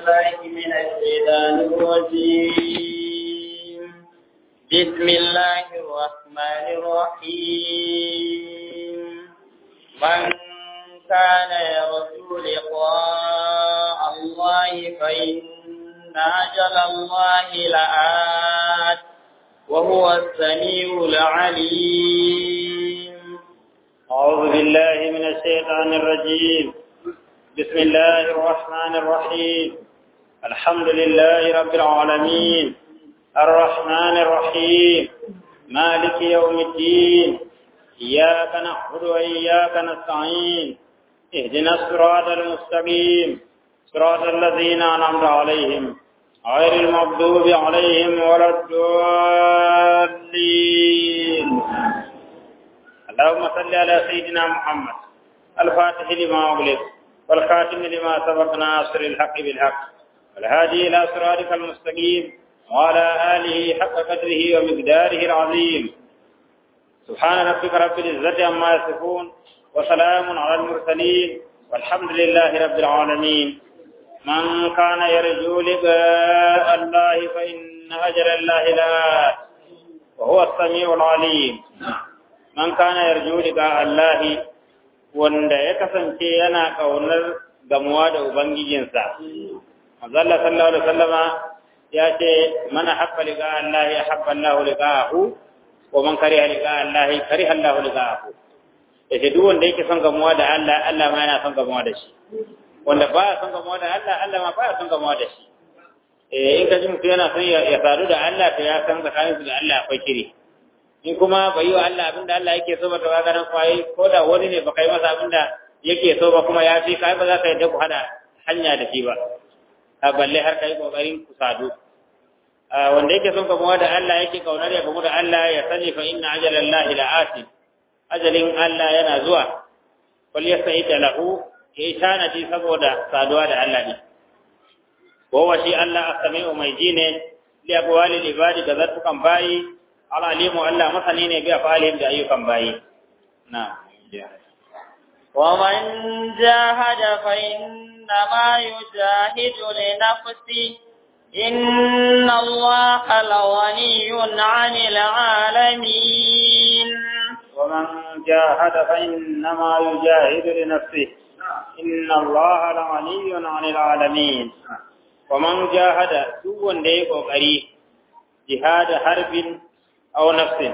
بالله من الشيطان الرجيم بسم الله الرحمن الرحيم من كان يرجو لقاء الله فإن أجل الله لآت وهو السميع العليم أعوذ بالله من الشيطان الرجيم بسم الله الرحمن الرحيم الحمد لله رب العالمين الرحمن الرحيم مالك يوم الدين إياك نعبد وإياك نستعين اهدنا الصراط المستقيم صراط الذين أنعمت عليهم غير المغضوب عليهم ولا الضالين اللهم صل على سيدنا محمد الفاتح لما أغلق والخاتم لما سبق ناصر الحق بالحق والهادي إلى صراطك المستقيم وعلى آله حق قدره ومقداره العظيم سبحان ربك رب العزة عما يصفون وسلام على المرسلين والحمد لله رب العالمين من كان يرجو لقاء الله فإن أجر الله لآت وهو السميع العليم man kana yarju liqa Allahi wanda ya kasance yana kaunar gamuwa da ubangijinsa manzo Allah sallallahu alaihi wasallama ya ce mana habba liqa Allahi habba Allahu liqa'ahu wa man kariha liqa Allahi kariha Allahu liqa'ahu yace duk wanda yake son gamuwa da Allah Allah ma yana son gamuwa da shi wanda ba son gamuwa da Allah Allah ma ba son gamuwa da shi eh in ka ji mutum yana son ya sadu da Allah to ya san tsakaninsu da Allah akwai kiri in kuma bai yi wa Allah abinda Allah yake so ba to kaga nan kwaye ko da wani ne baka yi masa abinda yake so ba kuma ya fi kai ba za ka yadda ku hada hanya da shi ba a balle har kai kokarin ku sadu wanda yake son gamuwa da Allah yake kaunar ya gamu da Allah ya sani fa inna ajalallahi la'ati ajalin Allah yana zuwa wal yasa'id lahu yayi tanadi saboda saduwa da Allah ne wa shi Allah as-sami'u mai jine li aqwali ibadi da zartukan bayi alalimu Allah masani ne bi afalihim da ayyukan bayi na ومن جاهد فإنما يجاهد لنفسه إن الله لغني عن العالمين ومن جاهد فإنما يجاهد لنفسه إن الله لغني عن العالمين ومن جاهد دون ديك وقري جهاد حرب aw nafsin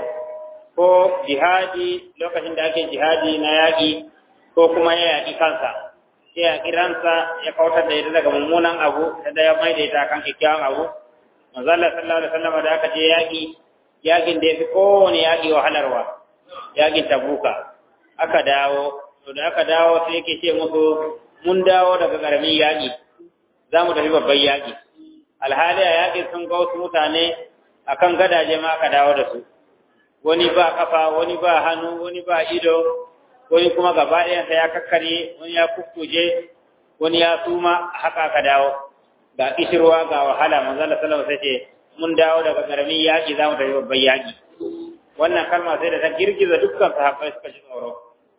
ko jihadi lokacin da ake jihadi na yaƙi ko kuma ya yaƙi kansa ya yaƙi ransa ya kautar da ita daga mummunan abu da ya mai da ita kan kyakkyawan abu manzo Allah sallallahu alaihi wasallam da aka je yaƙi yaƙin da yafi kowane yaƙi wahalarwa yaƙin tabuka aka dawo to da aka dawo sai yake ce musu mun dawo daga ƙaramin yaƙi za mu tafi babban yaƙi alhali a yaƙin sun ga wasu mutane akan gadaje ma aka dawo da su wani ba kafa wani ba hannu wani ba ido wani kuma gaba ɗayansa ya kakkare wani ya kukkuje wani ya suma haka aka dawo ga kishirwa ga wahala manzo Allah sallallahu alaihi wasallam sai mun dawo daga karamin yaki zamu tafi babban yaki wannan kalma sai da ta girgiza dukkan sahabbai suka ji tsoro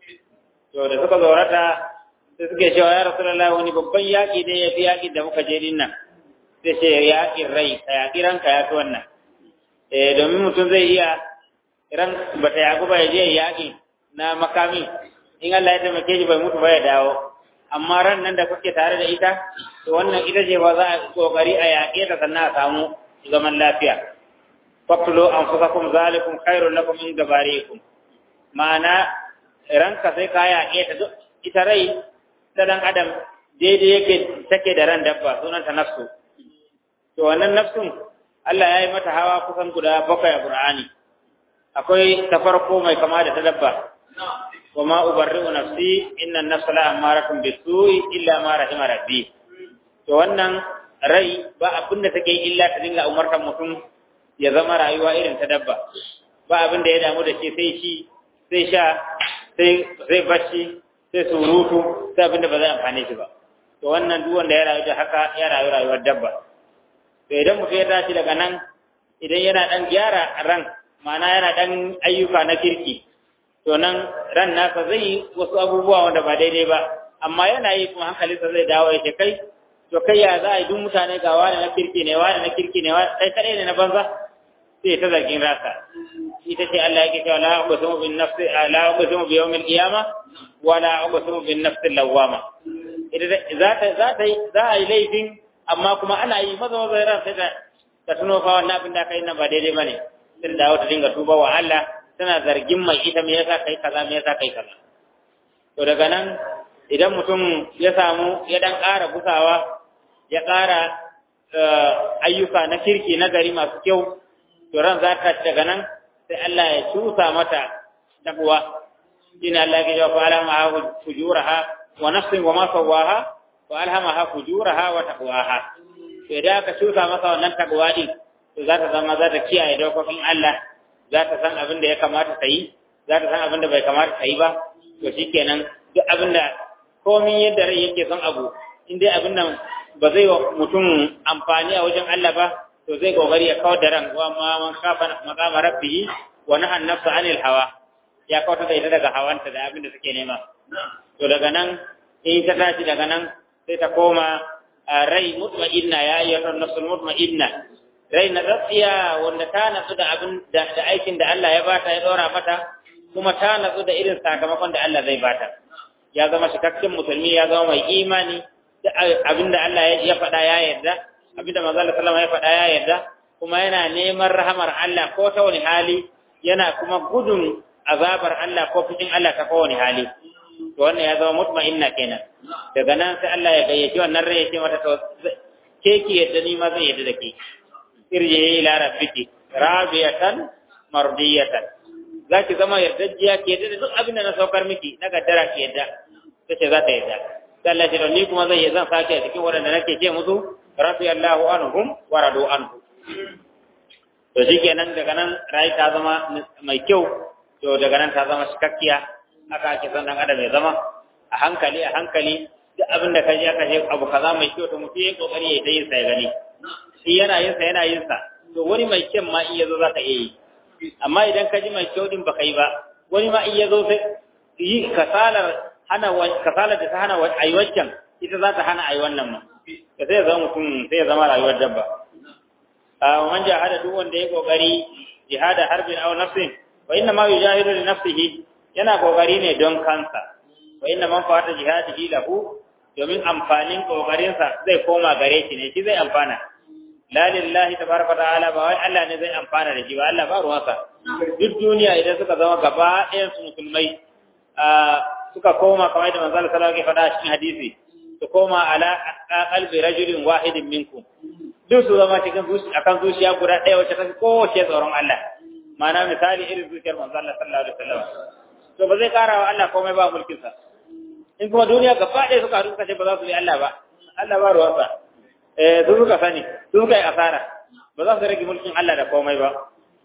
to da suka zorata sai suke cewa ya rasulullahi wani babban yaki ne ya fi yakin da muka je din nan sai ce yakin rai ka yaki ranka ya fi wannan eh domin mutum zai iya ran bata yaku ba ya je yaƙi na makami in Allah ya taimake shi bai mutu ba ya dawo amma ran nan da kuke tare da ita to wannan ita ce ba za a kokari a yaƙe ta sannan a samu zaman lafiya faqtulu anfusakum zalikum khairul lakum in gabarikum ma'ana ranka sai ka yaƙe ta ita rai ta dan adam daidai yake take da ran dabba sunanta nafsu to wannan nafsun Allah ya yi mata hawa kusan guda bakwai a Qur'ani akwai ta farko mai kama da ta dabba wa ma ubarri'u nafsi inna an-nafsa la amaratun bisu'i illa ma rahima rabbi to wannan rai ba abin da take illa ta dinga umartar mutum ya zama rayuwa irin ta dabba ba abin da ya damu da shi sai shi sai sha sai sai bacci sai surutu sai abin da ba zai amfane shi ba to wannan duk wanda ya rayu da haka ya rayu rayuwar dabba to idan mutum ya tashi daga nan idan yana dan gyara ran ma'ana yana dan ayyuka na kirki to nan ran nasa zai yi wasu abubuwa wanda ba daidai ba amma yana yi kuma hankalinsa zai dawo ya ce kai to kai ya za a yi duk mutane ga wani na kirki ne wani na kirki ne wani sai kadai ne na banza sai ta zargin rasa ita ce Allah yake cewa la uqsimu bin nafsi la uqsimu bi yawmil qiyama wa la uqsimu bin nafsi lawwama ita za ta za ta za a yi laifin amma kuma ana yi maza maza ran sai ta ta tuno fa wannan abin da kai nan ba daidai bane sai da ta dinga tuba wa Allah tana zargin mai ita me yasa kai kaza me yasa kai kaza to daga nan idan mutum ya samu ya dan ƙara gusawa ya ƙara ayyuka na kirki na gari masu kyau to ran za ta daga nan sai Allah ya cusa mata takwa shine Allah ya ce fa alhamaha fujuraha wa nafsin wa ma sawaha wa alhamaha fujuraha wa taqwaha to idan aka cusa masa wannan takwa din to za ta zama za ta kiyaye dokokin Allah za ta san abin da ya kamata ta yi za ta san abin da bai kamata ta yi ba to shikenan duk abin da komin yadda rai yake son abu in dai abin nan ba zai wa mutum amfani a wajen Allah ba to zai kokari ya kawar da ran wa ma man khafa maqama rabbih wa naha an-nafsa 'anil hawa ya kawar da ita daga hawanta da abin da suke nema to daga nan in ta tashi daga nan sai ta koma rai mutma'inna ya ayyuhan nafsul mutma'inna rai na tsatsiya wanda ta natsu da abin da aikin da Allah ya bata ya dora mata kuma ta natsu da irin sakamakon da Allah zai bata ya zama cikakken musulmi ya zama mai imani abinda Allah ya faɗa ya yarda abinda manzo Allah sallama ya faɗa ya yarda kuma yana neman rahamar Allah ko ta wani hali yana kuma gudun azabar Allah ko fushin Allah ta kowane hali to wannan ya zama mutma'inna kenan daga nan sai Allah ya gayyaci wannan rai ya ce mata to ke ki yadda ni ma zan yadda da ke irje ila rabbiki rabiyatan mardiyatan zaki zama yardajjiya ke yadda da duk abin da na saukar miki na gaddara ki yadda tace za ta yadda sai Allah ya ce ni kuma zan yi zan sake a cikin waɗanda nake ce musu radiyallahu anhum wa radu anhu to shikenan daga nan rai ta zama mai kyau to daga nan ta zama cikakkiya haka ake son dan adam ya zama a hankali a hankali duk abin da ka ji aka ce abu kaza mai kyau to mutum ya kokari ya yi sa ya gani shi yana yin sa yana yin sa to wani mai kyan ma in yazo zaka iya yi amma idan ka ji mai kyau din baka yi ba wani ma in yazo sai yi kasalar hana kasalar da ta hana ayi waccan ita za ta hana ayi wannan ma da sai ya zama mutum sai ya zama rayuwar dabba a man jahada duk wanda ya kokari jihada harbin aw nafsin wa inna ma yujahidu li nafsihi yana kokari ne don kansa wa inna man fata jihadihi lahu domin amfanin kokarinsa zai koma gare shi ne shi zai amfana la lillahi tabaraka ta'ala ba wai Allah ne zai amfana da shi ba Allah ba ruwansa duk duniya idan suka zama gaba ɗayan su musulmai suka koma kamar da manzo sallallahu alaihi wasallam ya faɗa cikin hadisi su koma ala qalbi rajulin wahidin minkum duk su zama cikin zuciya akan zuciya guda ɗaya wacce ta fi kowace tsoron Allah ma'ana misali irin zuciyar manzo Allah sallallahu alaihi wasallam to ba zai kara wa Allah komai ba mulkin sa in kuma duniya gaba ɗaya suka haɗu suka ce ba za su bi Allah ba Allah ba ruwansa eh su suka sani su suka yi asara ba za su rage mulkin Allah da komai ba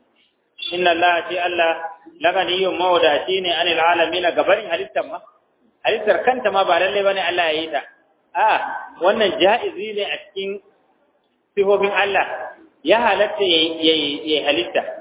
inna Allah ce Allah laganiyyun mawadaci ne anil alamin gabarin halittar ma halittar kanta ma ba lalle bane Allah ya yi ta a wannan ja'izi ne a cikin sifofin Allah ya halatta ya yi halitta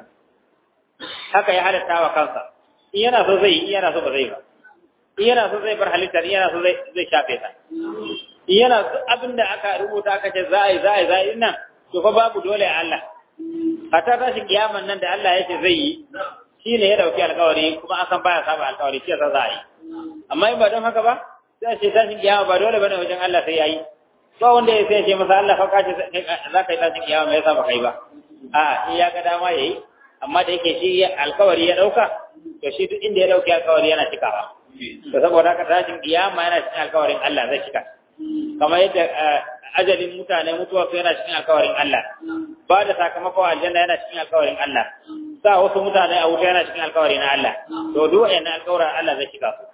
haka ya halatta wa kansa in yana so zai in yana so ba zai ba in yana so zai bar halittar in yana so zai shafe ta in yana so abinda aka rubuta aka ce za a yi za a yi za a yi nan to fa babu dole a Allah hatta tashi kiyaman nan da Allah ya ce zai yi shi ne ya dauki alkawari kuma an san baya saba alkawari shi yasa za a yi amma in ba don haka ba sai ce tashin kiyama ba dole bane wajen Allah sai yayi ba wanda ya sai ce masa Allah fa ka ce za ka yi tashin kiyama me yasa ba kai ba a in ya ga dama yayi amma da yake shi alkawari ya dauka to shi duk inda ya dauki alkawari yana cikawa to saboda haka tashin kiyama yana cikin alkawarin Allah zai cika kamar yadda ajalin mutane mutuwa su yana cikin alkawarin Allah ba da sakamakon aljanna yana cikin alkawarin Allah sa wasu mutane a wuta yana cikin alkawari na Allah to duk wayannan alkawarin Allah zai cika su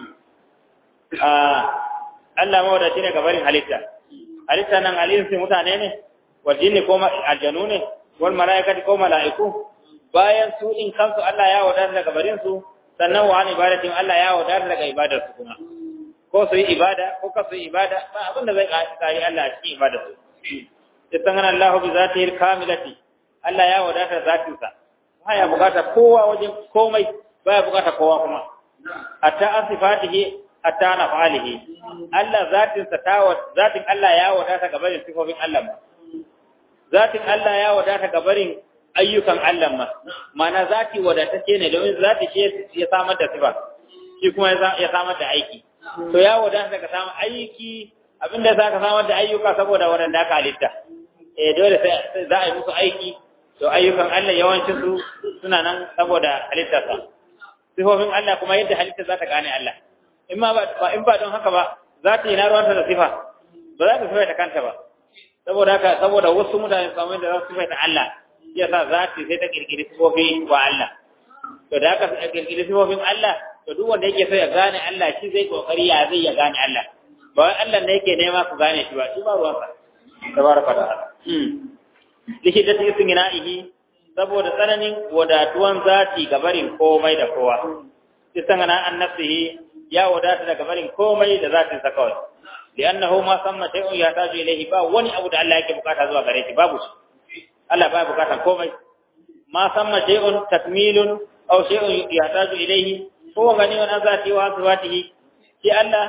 Allah mawadaci ne gabarin halitta halitta nan alinsi mutane ne wal jinni ko aljanu ne wal malaikati ko malaiku bayan su in kansu Allah ya wadar daga barin su sannan wa an ibadatin Allah ya wadar daga ibadar su kuma ko su yi ibada ko ka su yi ibada ba abin da zai kari Allah a cikin ibadar su istangana Allah bi zatihi kamilati Allah ya wadata zatin sa baya bukata kowa wajen komai baya bukata kowa kuma hatta an sifatihi hatta na fa'alihi Allah zatin sa ta zatin Allah ya wadata ga barin sifofin Allah ma zatin Allah ya wadata ga barin ayyukan Allah ma mana zati wadatacce ne domin zati shi ya samar da sifa shi kuma ya samar da aiki to ya wadata daga samun aiki abinda za ka samar da ayyuka saboda wadanda aka halitta eh dole sai za a yi musu aiki to ayyukan Allah yawancin su suna nan saboda halittarsa sifofin Allah kuma yadda halitta za ta gane Allah in ma ba in ba don haka ba za ta yi na ruwanta da sifa ba za ta sifa ta kanta ba saboda haka saboda wasu mutane su samu da za su sifa ta Allah ya sa za ta sai ta kirkiri sifofi wa Allah to da haka ta kirkiri sifofin Allah to duk wanda yake so ya gane Allah shi zai kokari ya zai ya gane Allah ba wai Allah ne yake nema ku gane shi ba shi ba ruwansa tabaraka ta'ala lihiddati istingina'ihi saboda tsananin wadatuwan zati ga barin komai da kowa istangana an nafsihi ya wadata daga barin komai da zatin sa kawai li'annahu ma samma shay'un yahtaju ilayhi ba wani abu da Allah yake bukata zuwa gare shi babu shi Allah ba bukatan komai ma samma shay'un takmilun aw shay'un yahtaju ilayhi huwa ganiyun an zati wa sifatihi shi Allah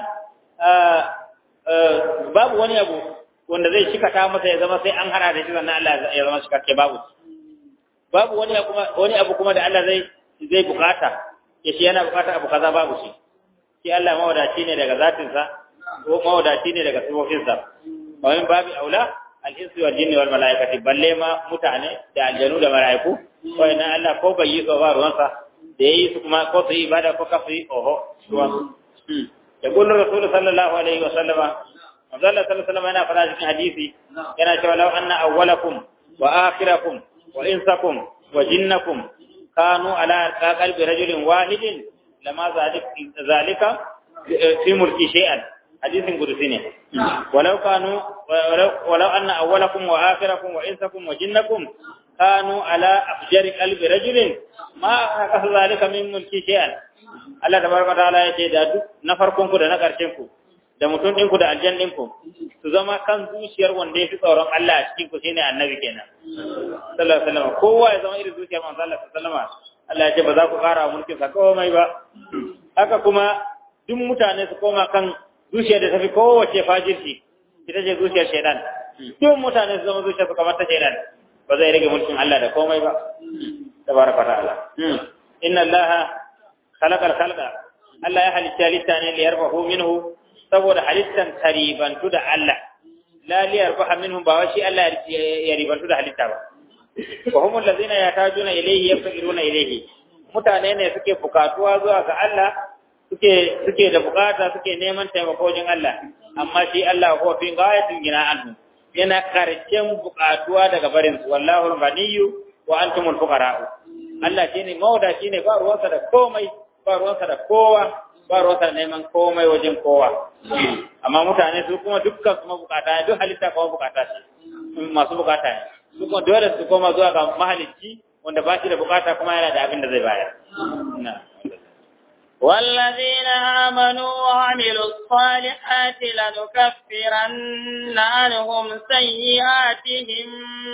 babu wani abu wanda zai shikata masa ya zama sai an hada da shi sannan Allah ya zama shikakke babu babu wani abu wani abu kuma da Allah zai zai bukata ya shi yana bukata abu kaza babu shi shi Allah mawadaci ne daga zatin sa ko mawadaci ne daga sifofin sa wa min babi aula al-insu wal jinni wal malaikati balle ma mutane da aljanu da malaiku ko ina Allah ko bai yi ba ruwan sa da yayi su kuma ko su yi ibada ko ka su yi oho ruwan يقول الرسول صلى الله عليه وسلم manzo Allah sallallahu alaihi wasallam yana fara cikin hadisi yana cewa law anna awwalakum wa akhirakum wa insakum wa jinnakum kanu ala qalbi rajulin wahidin lama zalika fi mulki shay'an hadisin qudusi ne walau kanu walau anna awwalakum wa akhirakum wa insakum wa jinnakum kanu ala afjari qalbi rajulin ma kasu zalika min mulki shay'an Allah tabaraka ta'ala yace da duk na farkon ku da na karshen ku da mutum ɗinku da aljan ɗinku su zama kan zuciyar wanda ya fi tsoron Allah a cikin ku shine annabi kenan sallallahu alaihi wasallam kowa ya zama irin zuciyar manzo Allah sallallahu alaihi wasallam Allah ya ce ba za ku ƙara mulkin sa komai ba haka kuma duk mutane su koma kan zuciyar da tafi kowace fajirci ita ce zuciyar shaidan duk mutane su zama zuciyar su kamar ta shaidan ba zai rage mulkin Allah da komai ba tabaraka ta'ala inna Allah khalaqa al-khalqa Allah ya halitta littane liyarfahu minhu saboda halittan karibantu da Allah la liyar baha minhum ba wai shi Allah ya ribantu da halitta ba wa humul ladzina yatajuna ilayhi yafqiruna ilayhi mutane ne suke bukatuwa zuwa ga Allah suke suke da bukata suke neman taimako wajen Allah amma shi Allah ko fi ghayatin gina anhu yana karshen bukatuwa daga barin su wallahu ghaniyyu wa antumul fuqara Allah shine mauda shine ba ruwansa da komai ba ruwansa da kowa ba ruwansa neman komai wajen kowa amma mutane su kuma dukkan su mabukata ne duk halitta kuma bukata ce masu bukata ne su kuma dole su koma zuwa ga mahalicci wanda ba shi da bukata kuma yana da abin da zai bayar والذين آمنوا وعملوا الصالحات لنكفرن عنهم سيئاتهم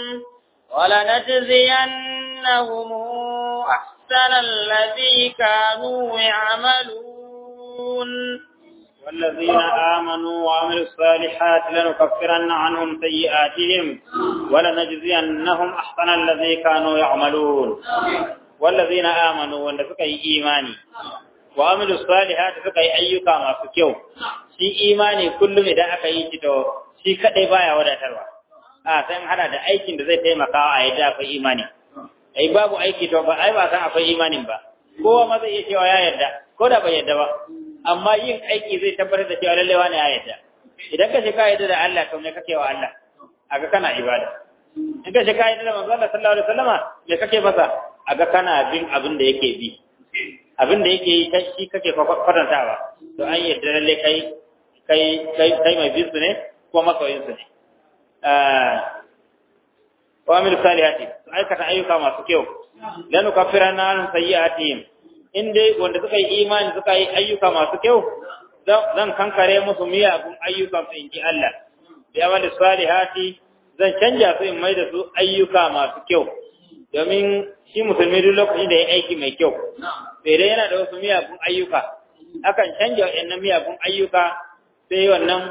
ولنجزينهم أحسن الذي كانوا يعملون والذين آمنوا وعملوا الصالحات لنكفرن عنهم سيئاتهم ولنجزينهم أحسن الذي كانوا يعملون والذين آمنوا وأن فكي إيماني وعملوا الصالحات فكي أيك ما فكيو shi imani kullum idan aka yi shi to shi kadai baya wadatarwa a san hada da aikin da zai taimaka a yadda akwai imani ai babu aiki to ba ai ba san akwai imanin ba kowa ma zai iya cewa ya yarda ko da bai yarda ba amma yin aiki zai tabbatar da cewa lalle wani ya yarda idan ka shi ka yarda da Allah to me kake wa Allah aga kana ibada in ka shi ka yarda da manzo Allah sallallahu alaihi wasallama me kake masa aga kana bin abin da yake bi abin da yake yi kai shi kake kwatantawa to an yarda lalle kai kai kai kai mai bisu ne ko masoyin su ne wa amil salihati aikata ayyuka masu kyau lanu kafirana an sayyi'atihim in dai wanda suka yi imani suka yi ayyuka masu kyau zan kankare musu miyagun ayyukan su inji Allah bi amali salihati zan canja su in mai da su ayyuka masu kyau domin shi musulmi duk lokacin da ya aiki mai kyau sai dai yana da wasu miyagun ayyuka akan canja wa'annan miyagun ayyuka sai wannan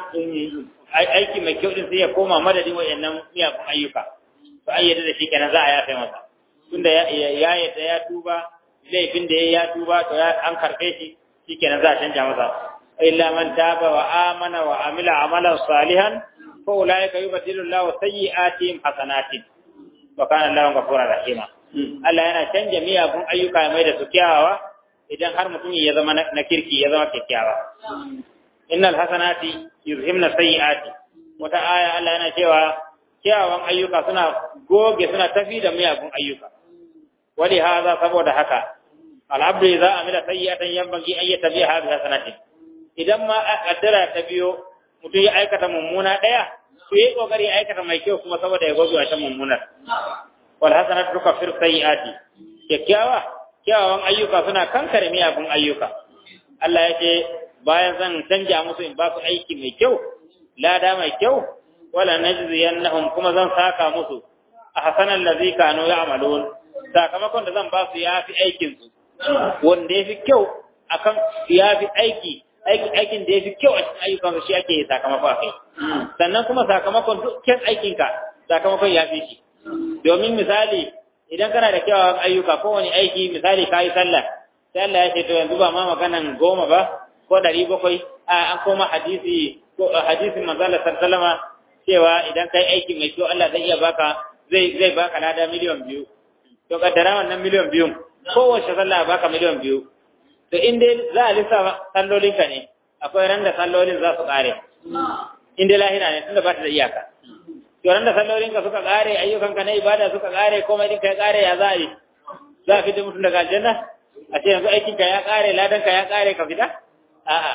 aiki mai kyau din sai ya koma madadin wa'annan miyagun ayyuka to an yadda da shi kenan za a yafe masa tunda ya yadda ya tuba laifin da ya tuba to an karɓe shi shi kenan za a canja masa illa man taba wa amana wa amila amalan salihan fa ulaika yubaddilu Allahu sayyi'atihim hasanatin wa kana Allahu ghafurur rahima Allah yana canja miyagun ayyuka mai da su kyawawa idan har mutum ya zama na kirki ya zama kyakkyawa innal hasanati yuzhimna sayyi'ati wata aya Allah yana cewa kyawawan ayyuka suna goge suna tafi da miyagun ayyuka wali hadha saboda haka al'abdu idza amila sayyi'atan yanbaghi an yatabi'aha bi hasanatin idan ma kaddara ta biyo mutum ya aikata mummuna daya to yi kokari ya aikata mai kyau kuma saboda ya goge wata mummunar wal hasanatu tukaffiru sayyi'ati kyakkyawa kyawawan ayyuka suna kankare miyagun ayyuka Allah ya ce bayan zan canja musu in ba su aiki mai kyau lada mai kyau wala najziyannahum kuma zan saka musu a hasanan ladhi kanu ya'malun sakamakon da zan ba su yafi aikin su wanda yafi kyau akan yafi aiki aikin da yafi kyau a cikin ayyukan shi ake sakamako a kai sannan kuma sakamakon dukkan aikinka sakamakon yafi shi domin misali idan kana da kyawawan ayyuka kowane aiki misali ka yi sallah sai Allah ya ce to yanzu ba ma maganan goma ba ko ɗari bakwai a an koma hadisi ko hadisin manzala sallama cewa idan kai aiki mai kyau Allah zai iya baka zai zai baka lada miliyan biyu to kaddara wannan miliyan biyu kowace sallah baka miliyan biyu to in dai za a lissafa sallolinka ne akwai ran da sallolin za su kare in dai lahira ne tunda ba ta da iyaka yoran da sallolinka suka kare ayyukanka na ibada suka kare komai ɗinka ya kare ya za a yi za a fita mutum daga aljanna a ce yanzu aikinka ya kare ladanka ya kare ka fita a'a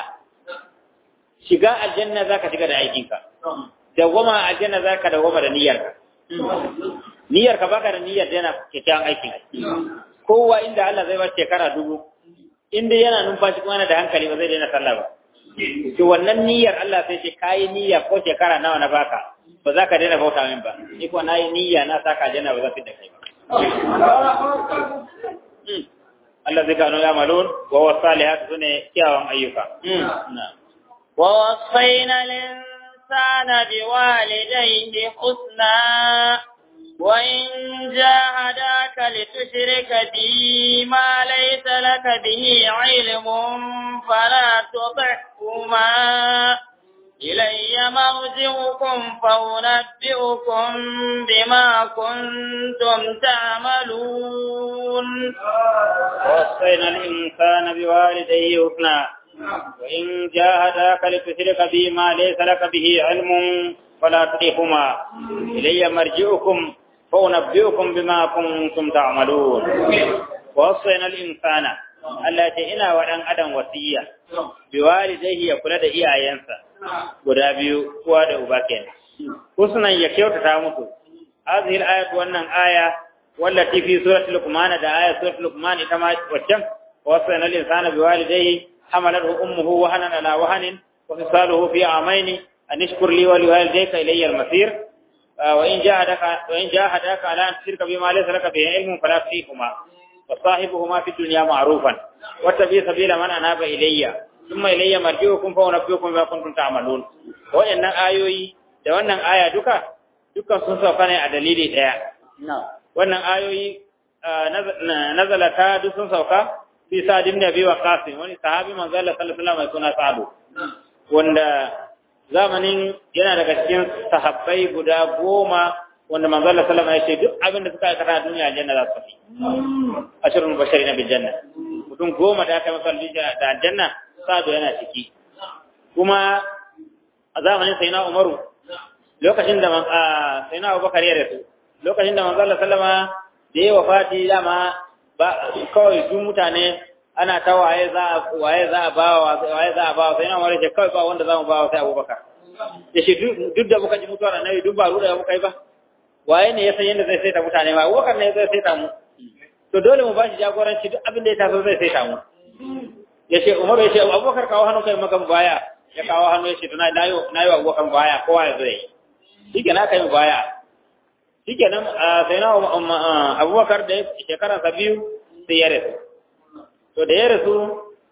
shiga aljanna za ka shiga da aikinka dawwama aljanna za ka dawwama da niyyarka niyyarka baka da niyyar yana kyakkyawan aikin kowa inda Allah zai ba shekara dubu in dai yana numfashi kuma yana da hankali ba zai daina sallah ba to wannan niyyar Allah sai ce kayi niyya ko shekara nawa na baka ba za ka daina bauta min ba ni ko nayi niyya na saka janna ba za fi da kai ba Allah zai gano ya malun wa wasalihat sune kyawun ayyuka wa wasaina linsana biwalidayhi husna wa in jahadaka litushrika bi ma laysa laka bihi ilmun fala tuti'huma إلي مرجعكم فأنبئكم بما كنتم تعملون ووصينا الإنسان بوالديه حسنا وإن جاهداك لتشرك بي ما ليس لك به علم فلا تطيعهما إلي مرجعكم فأنبئكم بما كنتم تعملون ووصينا الإنسان Allah ce ina wa ɗan adam wasiya bi walidayhi ya kula da iyayensa guda biyu uwa da uba kenan husnan ya kyautata musu hadhihi al-ayat wannan aya wallati fi surati luqman da aya surati luqman ita ma waccan wasana al-insana bi walidayhi hamalathu ummuhu wahanan ala wahanin wa fisaluhu fi amaini an ishkur li wa liwalidayka ilayya al-masir wa in jahadaka wa in jahadaka ala an tushrika bima laysa laka bihi ilmun fala tuṭihuma وصاحبهما في الدنيا معروفا واتبع سبيل من اناب الي ثم الي مرجعكم فانبئكم بما كنتم تعملون wayannan ayoyi da wannan aya duka dukkan sun sauka ne a dalili daya wannan ayoyi nazalata duk sun sauka fi sa'd ibn abi waqas wani sahabi manzo Allah sallallahu alaihi wasallam mai suna sa'd wanda zamanin yana daga cikin sahabbai guda goma wanda manzo Allah sallallahu alaihi wasallam ya ce duk abin da suka aikata a duniya aljanna za su fi ashrul basharina bil janna mutum goma da aka masa da aljanna sado yana ciki kuma a zamanin sayyidina Umaru lokacin da sayyidina Abubakar ya rasu lokacin da manzo Allah sallama da ya wafati dama ba kawai duk mutane ana ta waye za a waye za a bawa waye za a bawa sayyidina Umar ya ce kawai ba wanda za mu bawa sai Abubakar ya ce duk da muka ji mutuwar annabi duk ba ruda muka yi ba waye ne ya san yadda zai saita mutane ba Abubakar ne zai saita mu to dole mu bashi jagoranci duk abin da ya taso zai saita mu ya ce Umar ya ce Abubakar kawo hannu kai maka baya ya kawo hannu ya ce to na yi na yi Abubakar baya kowa ya zai shi ke na kai mu baya shi ke nan sai na Abubakar da shekaran sa biyu sai ya rasu to da ya rasu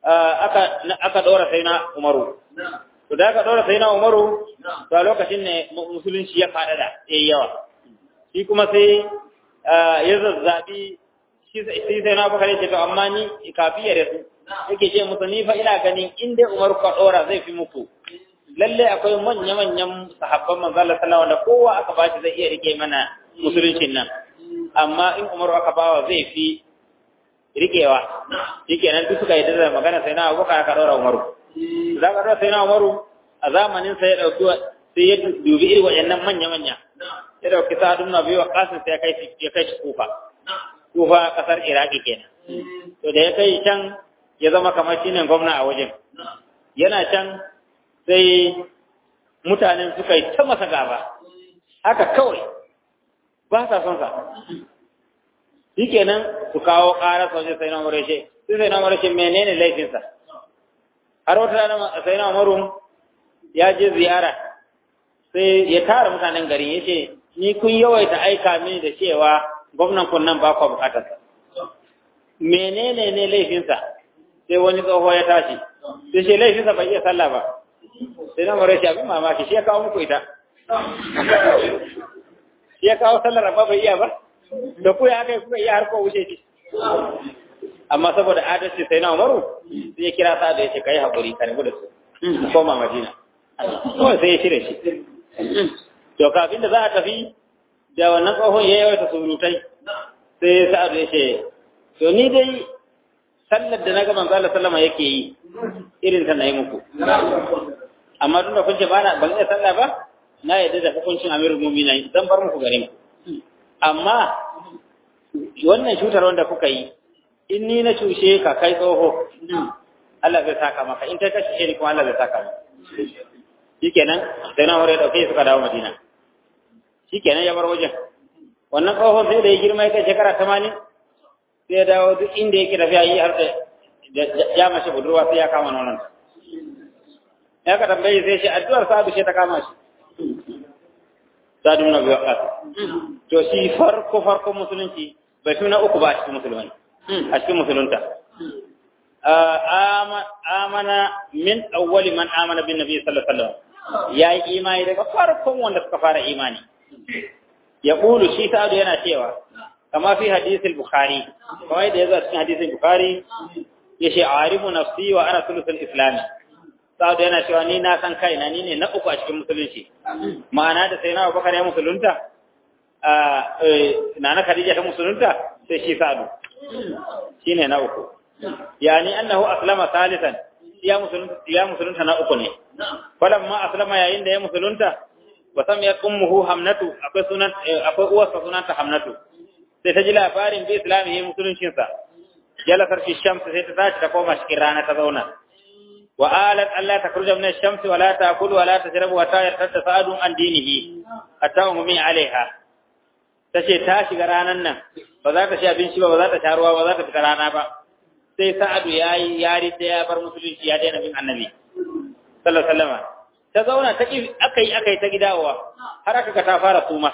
aka aka dora sai na Umaru to da aka dora sai na Umaru to a lokacin ne musulunci ya fadada yayi yawa shi kuma sai ya zazzabi shi sai sai na Abubakar ya ce to amma ni kafiya da su yake ce musu ni fa ina ganin in dai Umaru ka dora zai fi muku lalle akwai manya-manyan sahabban manzo Allah sallallahu alaihi kowa aka bashi zai iya rike mana musuluncin nan amma in Umaru aka bawa zai fi rikewa shikenan duk suka yi da magana sai na Abubakar aka dora Umaru za ka dora sai na Umaru a zamanin sa ya dauki sai ya dubi irin wayannan manya-manya ya dauki Sa'ad ibn Abi Waqqas sai ya kai ya kai shi Kufa Kufa kasar Iraki kenan to da ya kai can ya zama kamar shine gwamna a wajen yana can sai mutanen suka yi ta masa gaba haka kawai ba sa son sa shi kenan su kawo ƙara soje sai na murashe sai sai na murashe menene laifinsa har wata rana sai na murun ya je ziyara sai ya tara mutanen gari ya ce ni kun yawaita aika mini da cewa gwamnan kun nan ba ku bukatarsa menene ne laifinsa sai wani tsoho ya tashi sai ce laifinsa bai iya sallah ba sai na mara shi abin mamaki shi ya kawo muku ita shi ya kawo sallar amma bai iya ba da ku ya kai kuka iya har ko wuce shi amma saboda adalci sai na umaru sai ya kira sa da ya ce kai haƙuri ka rabu da su koma madina kawai sai ya shirya shi to kafin da za a tafi da wannan tsohon ya yawaita surutai sai sa'adu ya ce to ni dai sallar da na ga manzo Allah sallama yake yi irin ta na yi muku amma tun da kun ce ba na ban iya sallah ba na yadda da hukuncin amirul mu'minin zan bar muku gare ku amma wannan cutar wanda kuka yi in ni na cushe ka kai tsoho Allah zai saka maka in kai ka cushe ni kuma Allah zai saka maka shikenan sai na hore dauke suka dawo Madina shikenan ya bar wajen wannan tsoho sai da ya girma ya kai shekara 80 sai ya dawo duk inda yake tafiya yi har da ya mace budurwa sai ya kama nonon ya ka tambaye sai shi addu'ar sa'adu ce ta kama shi sa'adu na biyu ƙasa to shi farko farko musulunci bai fi na uku ba a cikin musulmai a cikin musulunta amana min awwali man amana bin nabi sallallahu alaihi wasallam ya yi imani daga farkon wanda suka fara imani ya ƙulu shi sa'adu yana cewa kama fi hadisul bukhari kawai da ya zo cikin hadisul bukhari ya ce arifu nafsi wa ana sulusul islami sa'adu yana cewa ni na san kaina ni ne na uku a cikin musulunci ma'ana da sai na abubakar ya musulunta na na khadija ta musulunta sai shi sa'adu shine na uku yani annahu aslama salisan ya musulunta ya musulunta na uku ne falamma aslama yayin da ya musulunta wa samiyat ummuhu hamnatu akwai sunan akwai uwarsa sunanta hamnatu sai ta ji labarin bi islamihi musuluncinsa jalasar fi shamsi sai ta tashi ta koma cikin rana ta zauna wa alat Allah ta kurja min shamsi wa la ta'kulu wa la tashrabu wa ta yartadda sa'adun an dinihi hatta ummi alaiha tace ta shiga ranan nan ba za ta ci abinci ba ba za ta sha ruwa ba za ta fita rana ba sai sa'adu yayi yari da ya bar musulunci ya daina bin annabi sallallahu alaihi wasallam ta zauna ta akai akai ta gidawa har aka ga ta fara suma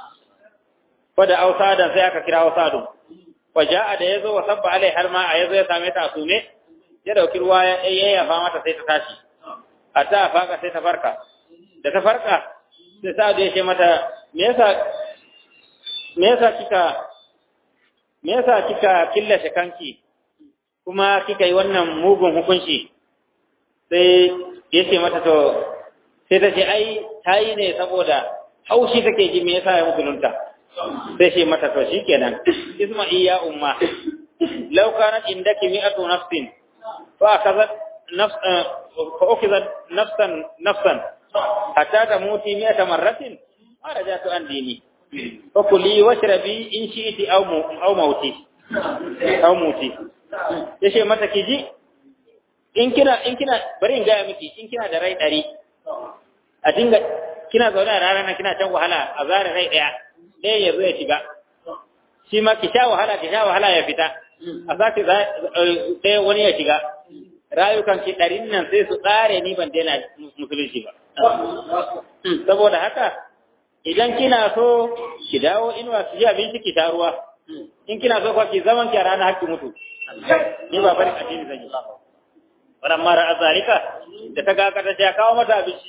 fada ausadan sai aka kira ausadun waja'a da yazo wa sabba alai har ma a yazo ya same ta sume ya dauki ruwa ya yayyafa mata sai ta tashi hatta faka sai ta farka da ta farka sai sa'adu ya ce mata me yasa me yasa kika me yasa kika killace kanki kuma kika yi wannan mugun hukunci sai ya ce mata to sai ta ce ai ta yi ne saboda haushi take ji me yasa ya musulunta sai ce mata to shikenan isma'i ya umma law kanat indaki mi'atu nafsin fa akazat nafs fa ukizat nafsan nafsan hatta tamuti mi'ata marratin ma rajatu an dini fa kuli washrabi in shi'ti aw aw mauti aw muti yace mata kiji in kina in kina bari in gaya miki in kina da rai ɗari a dinga kina zaune a rana kina can wahala a zara rai ɗaya ɗaya ya zo ya shiga shi ma ki sha wahala ki sha wahala ya fita a sake ɗaya wani ya shiga rayukan ki ɗarin nan sai su tsare ni ban daina musulunci ba saboda haka idan kina so ki dawo inuwa ki ji abinci ki sha ruwa in kina so kwa ki zaman ki a rana hakki mutu ni ba bari addini zan yi ba wannan mara azalika da ta ga kada ta kawo mata abinci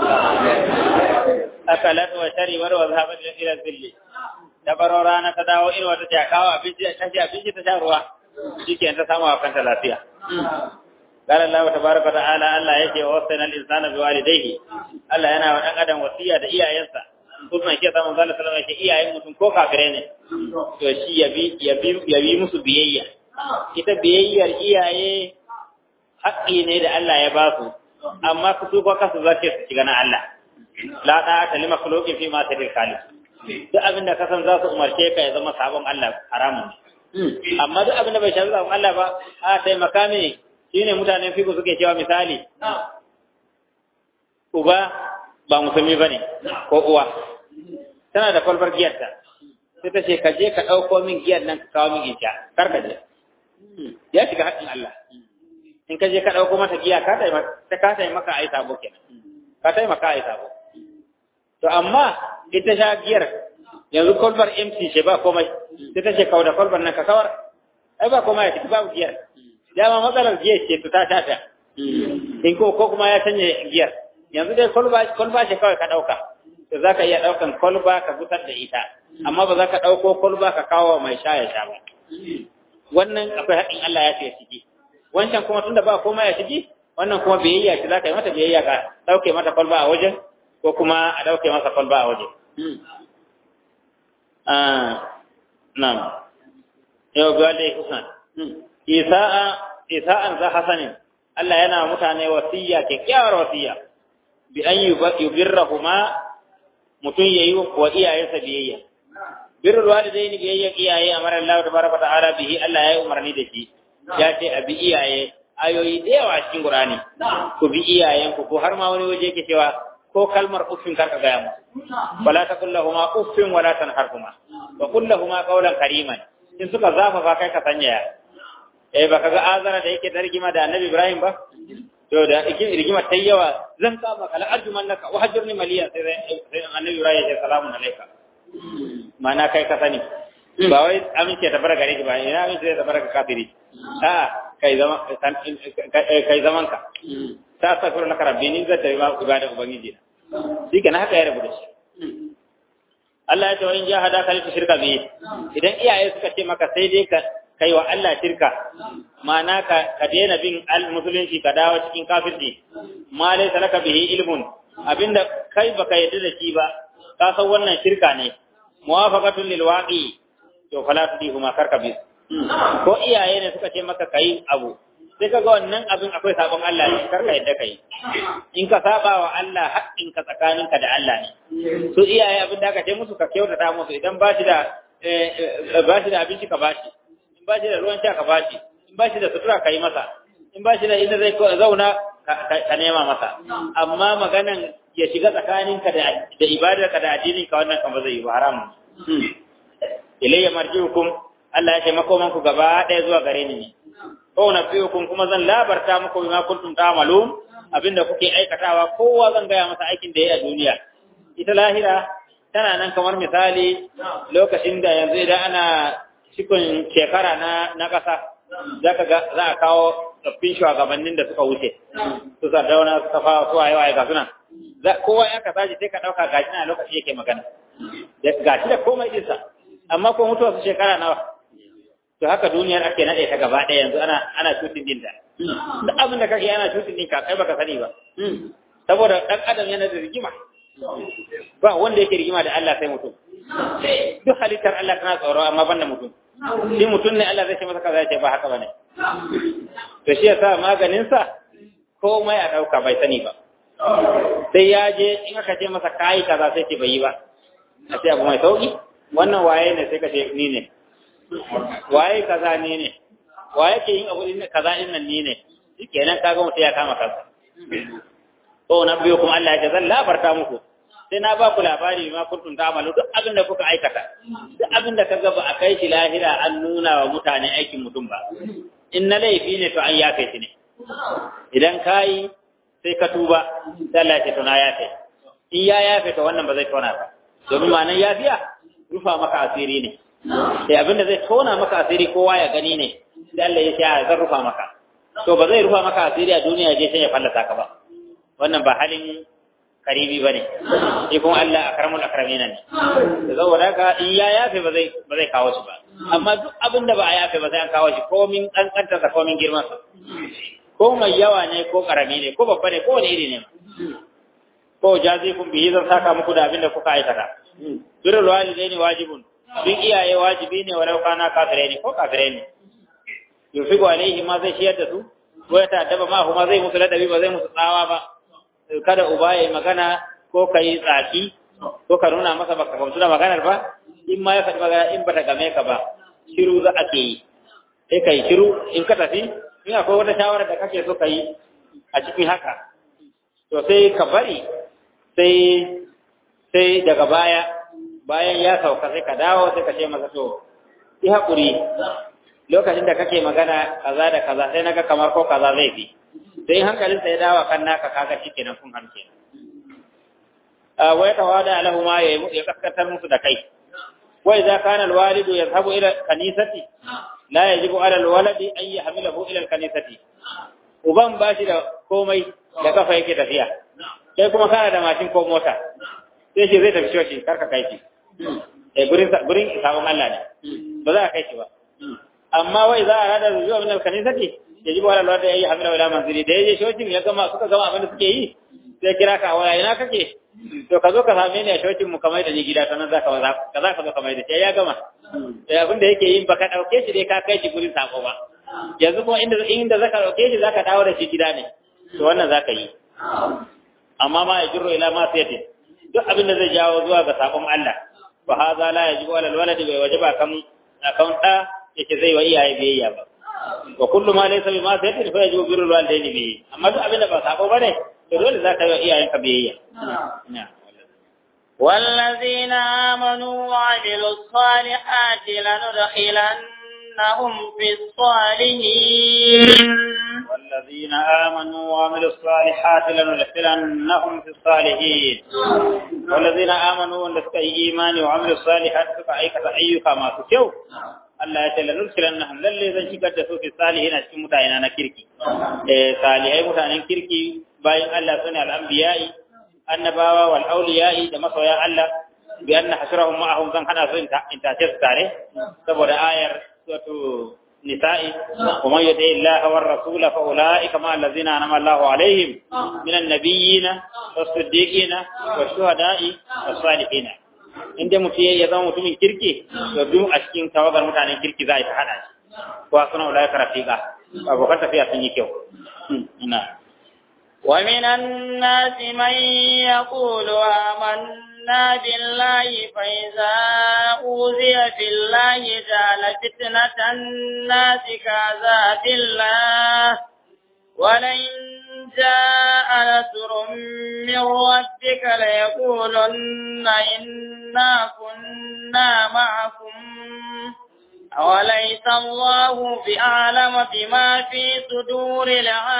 akalat wa sharibar wa zahabat ila zilli da baro rana ta dawo irin wata ta kawo abinci ta ci abinci ta sha ruwa shikenan ta samu a kanta lafiya قال الله تبارك وتعالى الله yake wasana al-insana biwalidayhi Allah yana wa dan adam wasiya da iyayensa kuma ke ta manzo sallallahu alaihi wasallam iyayen mutum ko kafire ne to shi yabi yabi yabi musu biyayya ita biyayyar iyaye haƙƙi ne da Allah ya ba su amma ku su ko kasu zake su shiga na Allah la da ta lima khuluqin fi ma tadil khaliq duk abin da kasan za su umarce ka ya zama sabon Allah haramun amma duk abin da bai shafi sabon Allah ba a taimaka mini shine mutanen fiku suke cewa misali uba ba musulmi bane ko uwa tana da kwalbar giyarta sai ta ce ka je ka ɗauko min giyar nan ka kawo min in sha kar ka je ya shiga haƙƙin Allah in ka je ka ɗauko mata giya ka taimaka ka taimaka a yi sabo kenan ka taimaka a yi sabo to amma ita sha giyar yanzu kwalbar empty ce ba komai sai ta ce kawo da kwalbar nan ka kawar ai ba komai a ciki babu giyar dama matsalar giyar ce ta ta ta in ko ko kuma ya canje giyar yanzu dai kwalba kwalba ce kawai ka ɗauka to za ka iya ɗaukan kwalba ka gusar da ita amma ba za ka ɗauko kwalba ka kawo mai sha ya sha ba wannan akwai haƙin Allah ya ce ciki wancan kuma tunda ba komai ya ciki wannan kuma biyayya ce za ka yi mata biyayya ka ɗauke mata kwalba a wajen ko kuma a ɗauke masa kwalba a waje. Nan, yau biya da kusan. Isa'an za hasanin, Allah yana mutane wasiya, kyakkyawar wasiya, bi an yi birrahuma mutum ya yi wa iyayensa biyayya. Birrul walidai ni biyayya iyaye a marar Allah da baraka ta'ala bihi Allah ya yi umarni da shi. Ya ce a bi iyaye ayoyi da yawa a cikin Qur'ani. Ku bi iyayenku ko har ma wani waje yake cewa ko kalmar uffin karka gaya musu wala taqul lahumu uffin wala tanharhuma wa qul lahumu qawlan kariman in suka zafafa kai ka sanya eh baka ga azara da yake tarjima da annabi ibrahim ba to da ikin rigima tai yawa zan kama kala arjuman naka wa hajurni maliya sai annabi ibrahim ya salamun alayka mana kai ka sani ba wai amince ta baraka gare ki ba ina amince ta baraka kafiri a kai zaman kai zaman ka ta safir laka rabbi ni zai tafi ma ibada ubangiji shi kenan haka ya rabu da shi Allah ya ce wa in jahada ka ta shirka bi idan iyaye suka ce maka sai dai ka kai wa Allah shirka ma'ana ka ka daina bin al musulunci ka dawo cikin kafirci ma laysa laka bihi ilmun abinda kai baka yadda da shi ba ka san wannan shirka ne muwafaqatun lil waqi to fala tudihuma karka bi ko iyaye ne suka ce maka kai abu sai kaga wannan abin akwai sabon Allah ne karka yadda kai in ka saba wa Allah haƙƙin ka tsakaninka da Allah ne su iyaye abin da aka ce musu ka kyautata musu idan ba shi da ba shi da abinci ka ba shi in ba shi da ruwan sha ka ba shi in ba shi da sutura ka yi masa in ba shi da inda zai zauna ka nema masa amma maganan ya shiga tsakaninka da da ibadarka da addinin ka wannan kan ba zai yi ba haramun ilayya marji'ukum Allah ya ce makoman ku gaba ɗaya zuwa gare ni ne ko na fiyukum kuma zan labarta muku bima kuntum ta'malun abinda kuke aikatawa kowa zan gaya masa aikin da yayi a duniya ita lahira tana nan kamar misali lokacin da yanzu idan ana cikin shekara na na kasa zaka ga za a kawo tsaffin shugabannin da suka wuce su sardauna su kafa su waye waye ga suna kowa ya ka tashi sai ka dauka gashi na lokaci yake magana gashi da komai dinsa amma ko mutuwa su shekara nawa to haka duniyar ake nade ta gaba ɗaya yanzu ana ana cutin din ta duk abin da kake ana cutin din ka kai baka sani ba saboda dan adam yana da rigima ba wanda yake rigima da Allah sai mutum duk halittar Allah tana tsoro amma banda mutum shi mutum ne Allah zai ce masa kaza ya ce ba haka bane to shi yasa maganin sa komai a dauka bai sani ba sai ya je in aka ce masa kai kaza sai ce bai yi ba a ce abu mai sauki wannan waye ne sai ka ce ni ne waye kaza ne ne waye ke yin abu din kaza din nan ni ne shikenan kaga mutum ya kama kansa to na biyo kuma Allah ya ce zan labarta muku sai na ba ku labari ma kuntum ta'malu duk abin da kuka aikata duk abin da kaga ba a kai shi lahira an nuna wa mutane aikin mutum ba in na laifi ne to an yafe shi ne idan kai sai ka tuba sai Allah ya ce to na yafe in ya yafe to wannan ba zai tona ba domin ma nan yafiya rufa maka asiri ne sai abinda zai tona maka asiri kowa ya gani ne sai Allah ya ce zan rufa maka to ba zai rufa maka asiri a duniya je sai ya fallasa ka ba wannan ba halin karibi bane shi kuma Allah akramul akramina ne da saboda haka in ya yafe ba zai ba zai kawo shi ba amma duk abin da ba a yafe ba sai an kawo shi komin kankanta sa komin girman sa ko mai yawa ne ko karami ne ko babba ne ko wani iri ne ko jazikum bihi zan saka muku da abin da kuka aikata birrul walidaini wajibun bin iyaye wajibi ne walau kana kafirai ne ko kafirai ne yufiqu alaihi ma zai shiyar da su ko ya ta'addaba ma kuma zai musu ladabi ba zai musu tsawa ba kada uba ya magana ko kai tsaki ko ka nuna masa baka gamsu da maganar ba in ma ya faɗi magana in bata game ka ba shiru za a ke yi sai kai shiru in ka tafi in akwai wata shawara da kake so ka yi a cikin haka to sai ka bari sai sai daga baya bayan ya sauka sai ka dawo sai ka ce masa to yi haƙuri lokacin da kake magana kaza da kaza sai naga kamar ko kaza zai fi sai hankalin sa ya dawo kan naka kaga shikenan kun harke a wai tawada lahu ma ya ya kaskantar musu da kai wa idza kana alwalidu yadhhabu ila kanisati la yajibu ala alwaladi an yahmilahu ila alkanisati uban bashi da komai da kafa yake tafiya sai kuma kana da mashin ko mota sai shi zai tafi shoshi karka kai shi eh gurin gurin sabon Allah ne ba za ka kai shi ba amma wai za a rada zuwa min alkanisati yajibu ala alwaladi an yahmilahu ila manzili da yaje shoshin ya gama suka gama abin da suke yi sai kira ka waya ina kake to ka zo ka same ni a shocin mu kamar da ni gida sanan zaka ba ka za ka zo kamar da shi ya gama sai abin da yake yin baka dauke shi dai ka kai shi gurin sako ba yanzu kuma inda inda zaka dauke shi zaka dawo da shi gida ne to wannan zaka yi amma ma yajru ila ma sayati duk abin da zai jawo zuwa ga sakon Allah fa hadha la yajibu ala alwaladi bai wajaba kan akan da yake zai wa iyaye biyayya ba wa kullu ma laysa bi ma sayati fa yajibu birrul walidayni bi amma duk abin da ba sako bane to dole za ka yi wa iyayenka biyayya والذين آمنوا وعملوا الصالحات لندخلنهم في الصالحين والذين آمنوا وعملوا الصالحات لندخلنهم في الصالحين والذين آمنوا ولسك إيمان وعملوا الصالحات فأيك أيك ما تشو Allah ya ce la nursilannahum lalle zan shigar da su fi salihin a cikin mutane na kirki eh salihai mutanen kirki bayan Allah sune al-anbiya'i annabawa wal awliya'i da masoya Allah bi anna hasrahum ma'ahum zan hana su in tace su tare saboda ayar suratu nisa'i wa man yuti Allah war rasul fa ulaika ma allazina anama Allahu alaihim minan nabiyina was-siddiqina wash-shuhada'i was-salihin inda mutum ya zama mutumin kirki to duk a cikin tawagar mutanen kirki za a yi ta hada shi ko suna ulaika rafiqa abokan tafiya sun yi kyau ina ومن الناس من يقول آمنا بالله فإذا أوذي في الله جعل فتنة الناس كعذاب الله ولئن جاء نصر من ربك ليقولن إنا كنا معكم أوليس الله بأعلم بما في صدور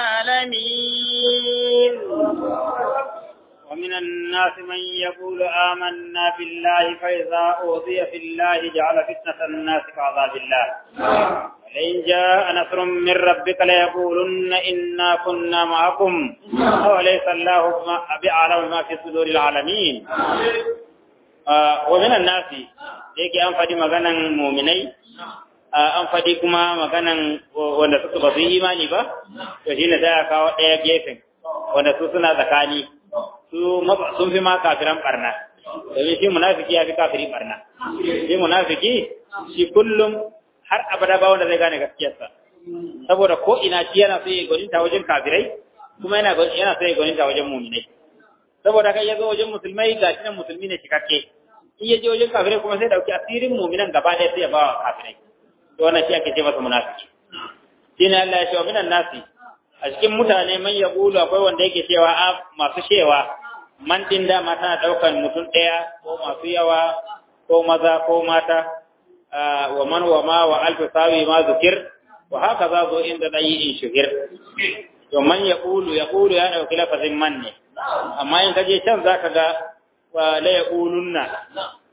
العالمين ومن الناس من يقول آمنا بالله فإذا أوذي في الله جعل فتنة الناس كعذاب الله ولئن جاء نصر من ربك ليقولن إنا كنا معكم أوليس الله بأعلم ما في صدور العالمين آه ومن الناس يجي أنفدي مغانا مؤمنين an faɗi kuma maganan wanda suka ba su yi imani ba to shine sai a kawo ɗaya gefen wanda su suna tsakani su sun fi ma kafiran barna domin shi munafiki ya fi kafiri barna shi munafiki shi kullum har abada ba wanda zai gane gaskiyarsa saboda ko ina shi yana so ya gwaninta wajen kafirai kuma yana yana so ya gwaninta wajen muminai saboda kai ya zo wajen musulmai ga shi nan musulmi ne cikakke in ya je wajen kafirai kuma sai dauki asirin muminan gaba ɗaya sai ya ba wa kafirai to wannan shi ake ce masa munafiki shine Allah ya ce wa minan nasi a cikin mutane man ya bulu akwai wanda yake cewa a masu shewa man din dama tana daukan mutum ɗaya ko masu yawa ko maza ko mata wa man wa ma wa alfi sawi ma zukir wa haka za zo inda da yi in shuhir to man ya bulu ya bulu ya dauki lafazin man ne amma in kaje can zaka ga la yaqulunna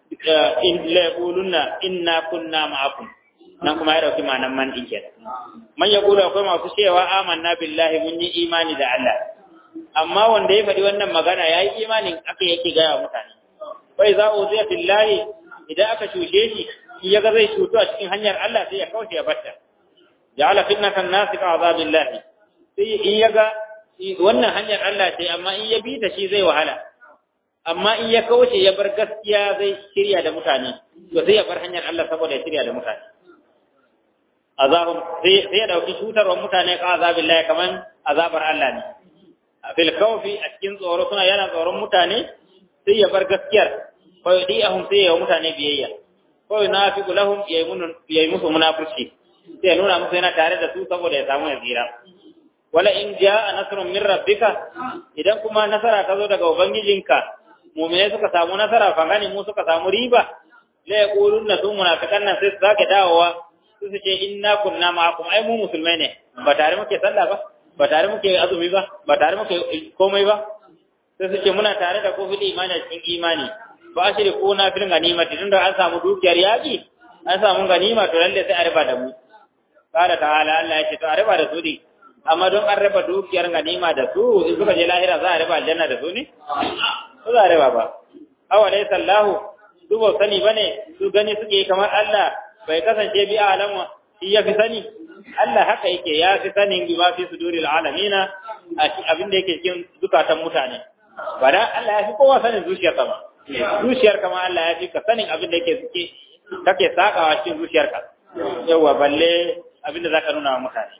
in la yaqulunna inna kunna ma'akum nan kuma ya dauki ma'anan man din kenan man yaqulu akwai masu cewa amanna billahi mun yi imani da Allah amma wanda ya faɗi wannan magana yayi imanin aka yake ga mutane wai za uziya billahi idan aka cushe shi in yaga zai cutu a cikin hanyar Allah sai ya kauce ya batta ja'ala fitnatan nas ka azabillahi sai in yaga wannan hanyar Allah ce amma in ya bi ta shi zai wahala amma in ya kauce ya bar gaskiya zai shirya da mutane to sai ya bar hanyar Allah saboda ya shirya da mutane azabun sai sai ya dauki cutarwar mutane ka azabillahi kaman azabar Allah ne fil khawfi a cikin tsoro suna yana tsoron mutane sai ya bar gaskiyar fa yudihum sai ya mutane biyayya ko yunafiqu lahum yayi musu munafurci sai ya nuna musu yana tare da su saboda ya samu ya tsira wala in jaa nasrun min rabbika idan kuma nasara ta zo daga ubangijinka mu'mine suka samu nasara fa gani mu suka samu riba la yaquluna su munafiqan nan sai su sake dawowa su su ce inna kunna ma'akum ai mu musulmai ne ba tare muke sallah ba ba tare muke azumi ba ba tare muke komai ba sai su ce muna tare da kofin imani a cikin imani ba shi da kona fil ganimati tunda an samu dukiyar yaki an samu ganima to lalle sai a riba da mu qala ta'ala Allah ya ce to a riba da su ne amma don an raba dukiyar ganima da su in suka je lahira za a riba aljanna da su ne ko za a riba ba awa dai sallahu su ba sani bane su gani suke kamar Allah bai kasance bi alamu shi ya fi sani Allah haka yake ya fi sanin bi ma fi suduril alamina abin da yake cikin zukatan mutane ba da Allah ya fi kowa sanin zuciyar sama zuciyar kama Allah ya fi ka sanin abin da yake suke kake sakawa cikin zuciyarka yawa balle abin da zaka nuna wa mutane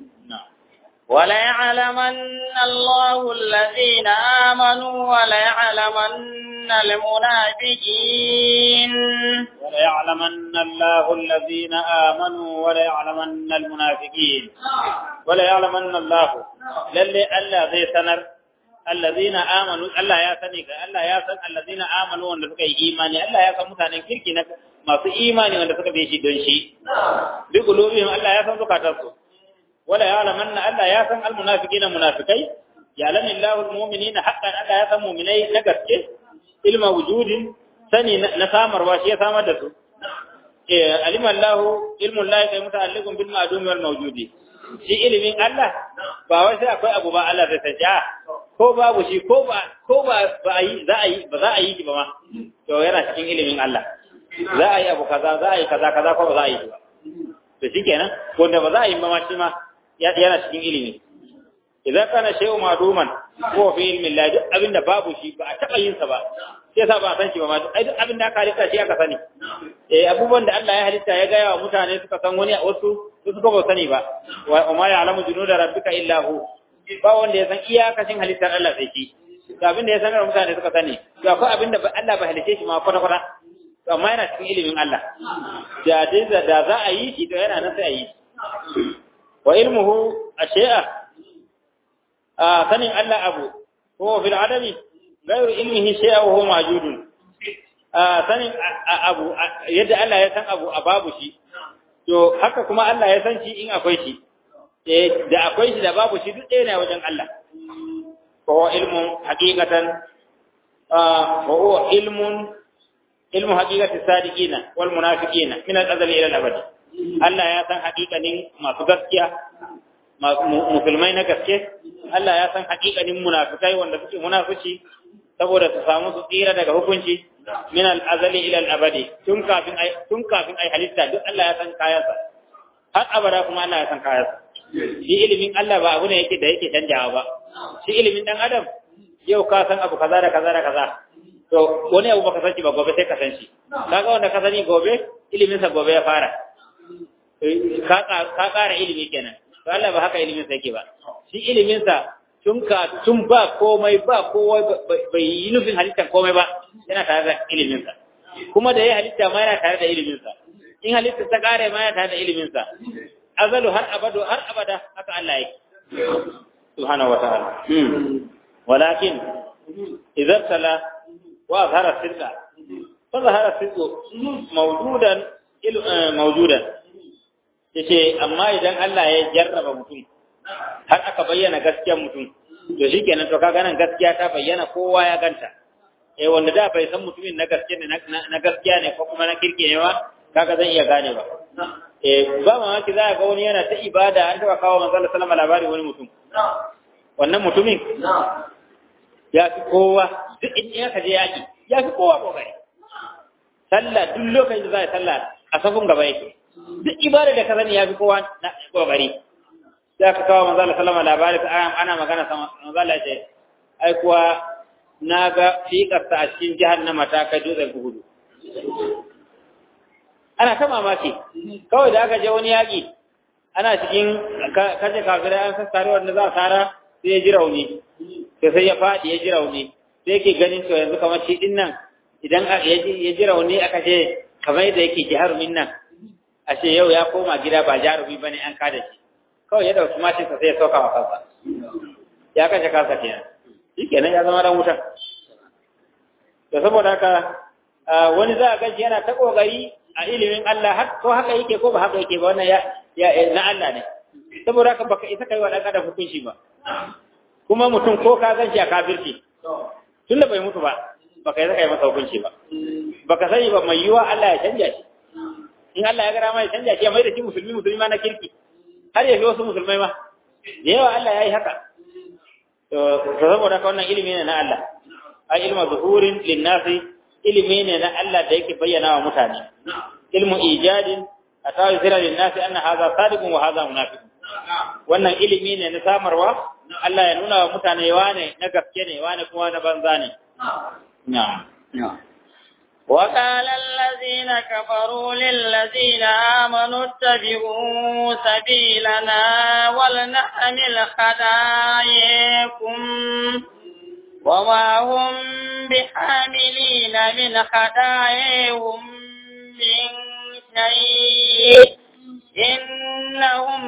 وليعلمن الله الذين آمنوا وليعلمن المنافقين وليعلمن الله الذين آمنوا وليعلمن المنافقين وليعلمن الله للي ألا ذي سنر الذين آمنوا ألا يا سنك ألا يا سن الذين آمنوا وأن سكي إيماني ألا يا سن متانا كيركي نك ما في إيماني وأن سكي بيشي دونشي بقلوبهم ألا يا سن سكاترسو ولا يعلمن ألا يا سن المنافقين منافقين يعلم الله المؤمنين حقا ألا يا سن مؤمنين نقصك علم وجود سني نسامر واشي سامر دسو علم الله علم الله كي متعلق بالمعدوم والموجود shi ilimin Allah ba wai sai akwai abu ba Allah zai sanja ko babu shi ko ba ko ba ba yi za a yi ba za a yi ba ma to yana cikin ilimin Allah za a yi abu kaza za a yi kaza kaza ko ba za a yi ba to shikenan wanda ba za a yi ba ma shi ma yana cikin ilimi idan kana shay'u maduman ko fi ilmi Allah duk abinda babu shi ba a taba yin sa ba sai sa ba san shi ba ma ai duk abinda aka halitta shi aka sani eh abubuwan da Allah ya halitta ya gaya wa mutane suka san wani wasu su suka ba sani ba wa ma ya'lamu junuda rabbika illa hu ba wanda ya san iyakacin halittar Allah sai shi to abinda ya sanar mutane suka sani to akwai abinda Allah ba halice shi ma kwata kwata to amma yana cikin ilimin Allah da da za a yi shi to yana nan sai a yi wa ilmuhu ashay'a a sanin Allah abu ko fil adami gairu ilmihi shay'a wa huwa mawjudun a sanin abu yadda Allah ya san abu a babu shi to haka kuma Allah ya san shi in akwai shi eh da akwai shi da babu shi duk ɗaya ne wajen Allah ko ilmun haqiqatan wa huwa ilmun ilmu haqiqati sadiqina wal munafiqina min al-azali ila al-abad Allah ya san haƙiƙanin masu gaskiya musulmai na gaske Allah ya san haƙiƙanin munafikai wanda suke munafici saboda su samu su tsira daga hukunci min al-azali ila al-abadi tun kafin ai tun kafin ai halitta duk Allah ya san kayansa har abada kuma Allah ya san kayansa shi ilimin Allah ba abu ne yake da yake canjawa ba shi ilimin dan adam yau ka san abu kaza da kaza da kaza to wani abu baka san shi ba gobe sai ka san shi kaga wanda ka sani gobe ilimin sa gobe ya fara ka ƙara ilimi kenan to Allah ba haka ilimin sa yake ba shi ilimin sa tun ka tun ba komai ba kowa bai yi nufin halittar komai ba yana tare da ilimin sa kuma da ya halitta ma yana tare da ilimin sa in halitta ta ƙare ma yana tare da ilimin sa azalu har abadu har abada haka Allah yake subhanahu wa ta'ala walakin idza tala wa azhara sirqa fa zahara sirqu mawjudan mawjudan yace amma idan Allah ya jarraba mutum har aka bayyana gaskiyar mutum to shikenan to kaga nan gaskiya ta bayyana kowa ya ganta eh wanda da bai san mutumin na gaskiya ne na gaskiya ne ko kuma na kirke ne ba kaga zan iya gane ba eh ba mamaki za ga wani yana ta ibada an taba kawo manzo Allah sallama labari wani mutum wannan mutumin ya fi kowa duk in ya kaje yaki ya fi kowa kokari sallah duk lokacin da za a sallah a safin gaba yake duk ibada da ka sani ya fi kowa na kokari sai ka kawo manzo Allah sallama labari ana magana sama manzo Allah ce ai kuwa na ga fiƙarsa a cikin jahannama ta kai dutsen hudu ana ta mamaki kawai da aka je wani yaƙi ana cikin kaje kafirai an sassare wanda za a tsara sai ya ji rauni sai sai ya faɗi ya ji rauni sai yake ganin to yanzu kamar shi din nan idan ya ji rauni aka ce kamar yadda yake jarumin nan a ce yau ya koma gida ba jarumi bane an kada shi kawai ya dauki mashinsa sai ya sauka wa kansa ya kashe kansa kenan shi kenan ya zama dan wuta da saboda haka wani za a gaji yana ta kokari a ilimin Allah ko haka yake ko ba haka yake ba wannan ya na Allah ne saboda haka baka isa kai wa dan adam hukunci ba kuma mutum ko ka ganshi a kafirci tunda bai mutu ba baka isa kai masa hukunci ba baka sani ba mai yiwa Allah ya canja shi in Allah ya gara mai canja shi ya mai da shi musulmi musulmi ma na kirki har ya fi wasu musulmai ma da yawa Allah ya yi haka to saboda haka wannan ilimi ne na Allah ai ilmu zuhurin linnasi ilimi ne na Allah da yake bayyana wa mutane ilmu ijadin atawi sira linnasi anna hadha sadiqun wa hadha munafiqun wannan ilimi ne na samarwa Allah ya nuna wa mutane wane na gaske ne wane kuma na banza ne na'am وقال الذين كفروا للذين آمنوا اتبعوا سبيلنا ولنحمل خطاياكم وما هم بحاملين من خطاياهم من شيء إنهم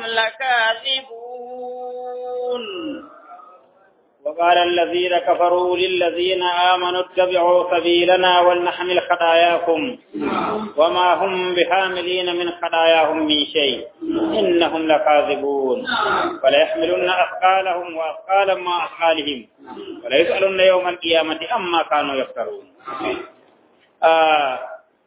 لكاذبون وقال الذين كفروا للذين آمنوا اتبعوا سبيلنا ولنحمل خطاياكم وما هم بحاملين من خطاياهم من شيء إنهم لكاذبون وليحملن أثقالهم وأثقالا مع أثقالهم وليسألن يوم القيامة أما كانوا يفترون آه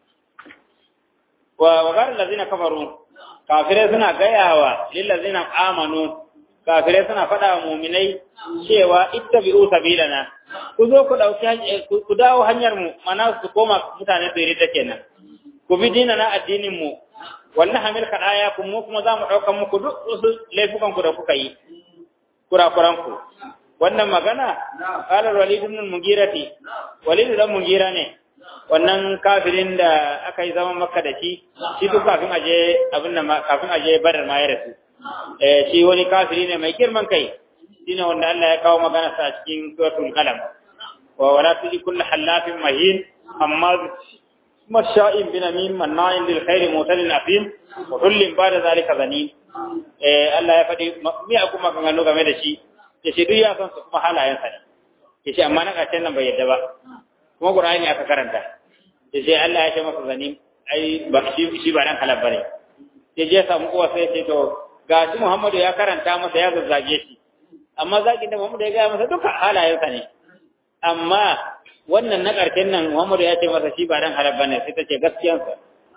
وقال الذين كفروا كافرين سنة قياوة للذين آمنوا kafirai suna faɗa wa muminai cewa ittabi'u sabilana ku zo ku dauki ku dawo hanyar mu mana su koma mutane da rida kenan ku bi dina na addinin mu wannan hamil kadaya ku mu kuma zamu dauka muku duk wasu laifukan ku da kuka yi kurakuran ku wannan magana qala walid ibn mugirati walid dan mugira ne wannan kafirin da aka yi zaman makka da shi shi duk kafin aje abin nan kafin aje badar ma ya rasu eh shi wani kafiri ne mai girman kai shine wanda Allah ya kawo magana sa cikin suratul qalam wa wala tuji kullu halafin mahin amma masha'in binamim manna'in lil khair mutadin afim wa kullin ba'da zalika zanin eh Allah ya fadi mi aku maganganu game da shi ya shi duk ya san su kuma halayen sa ne ya ce amma na ƙarshen nan bai yadda ba kuma Qur'ani aka karanta ya ce Allah ya ce masa zanin ai ba shi shi ba dan halal bane ya je samu kowa sai ya ce to ga shi Muhammadu ya karanta masa ya zazzage shi amma zagin da Muhammadu ya gaya masa duka halayensa ne amma wannan na ƙarshen nan Muhammadu ya ce masa shi ba dan halal bane sai ta ce gaskiyansa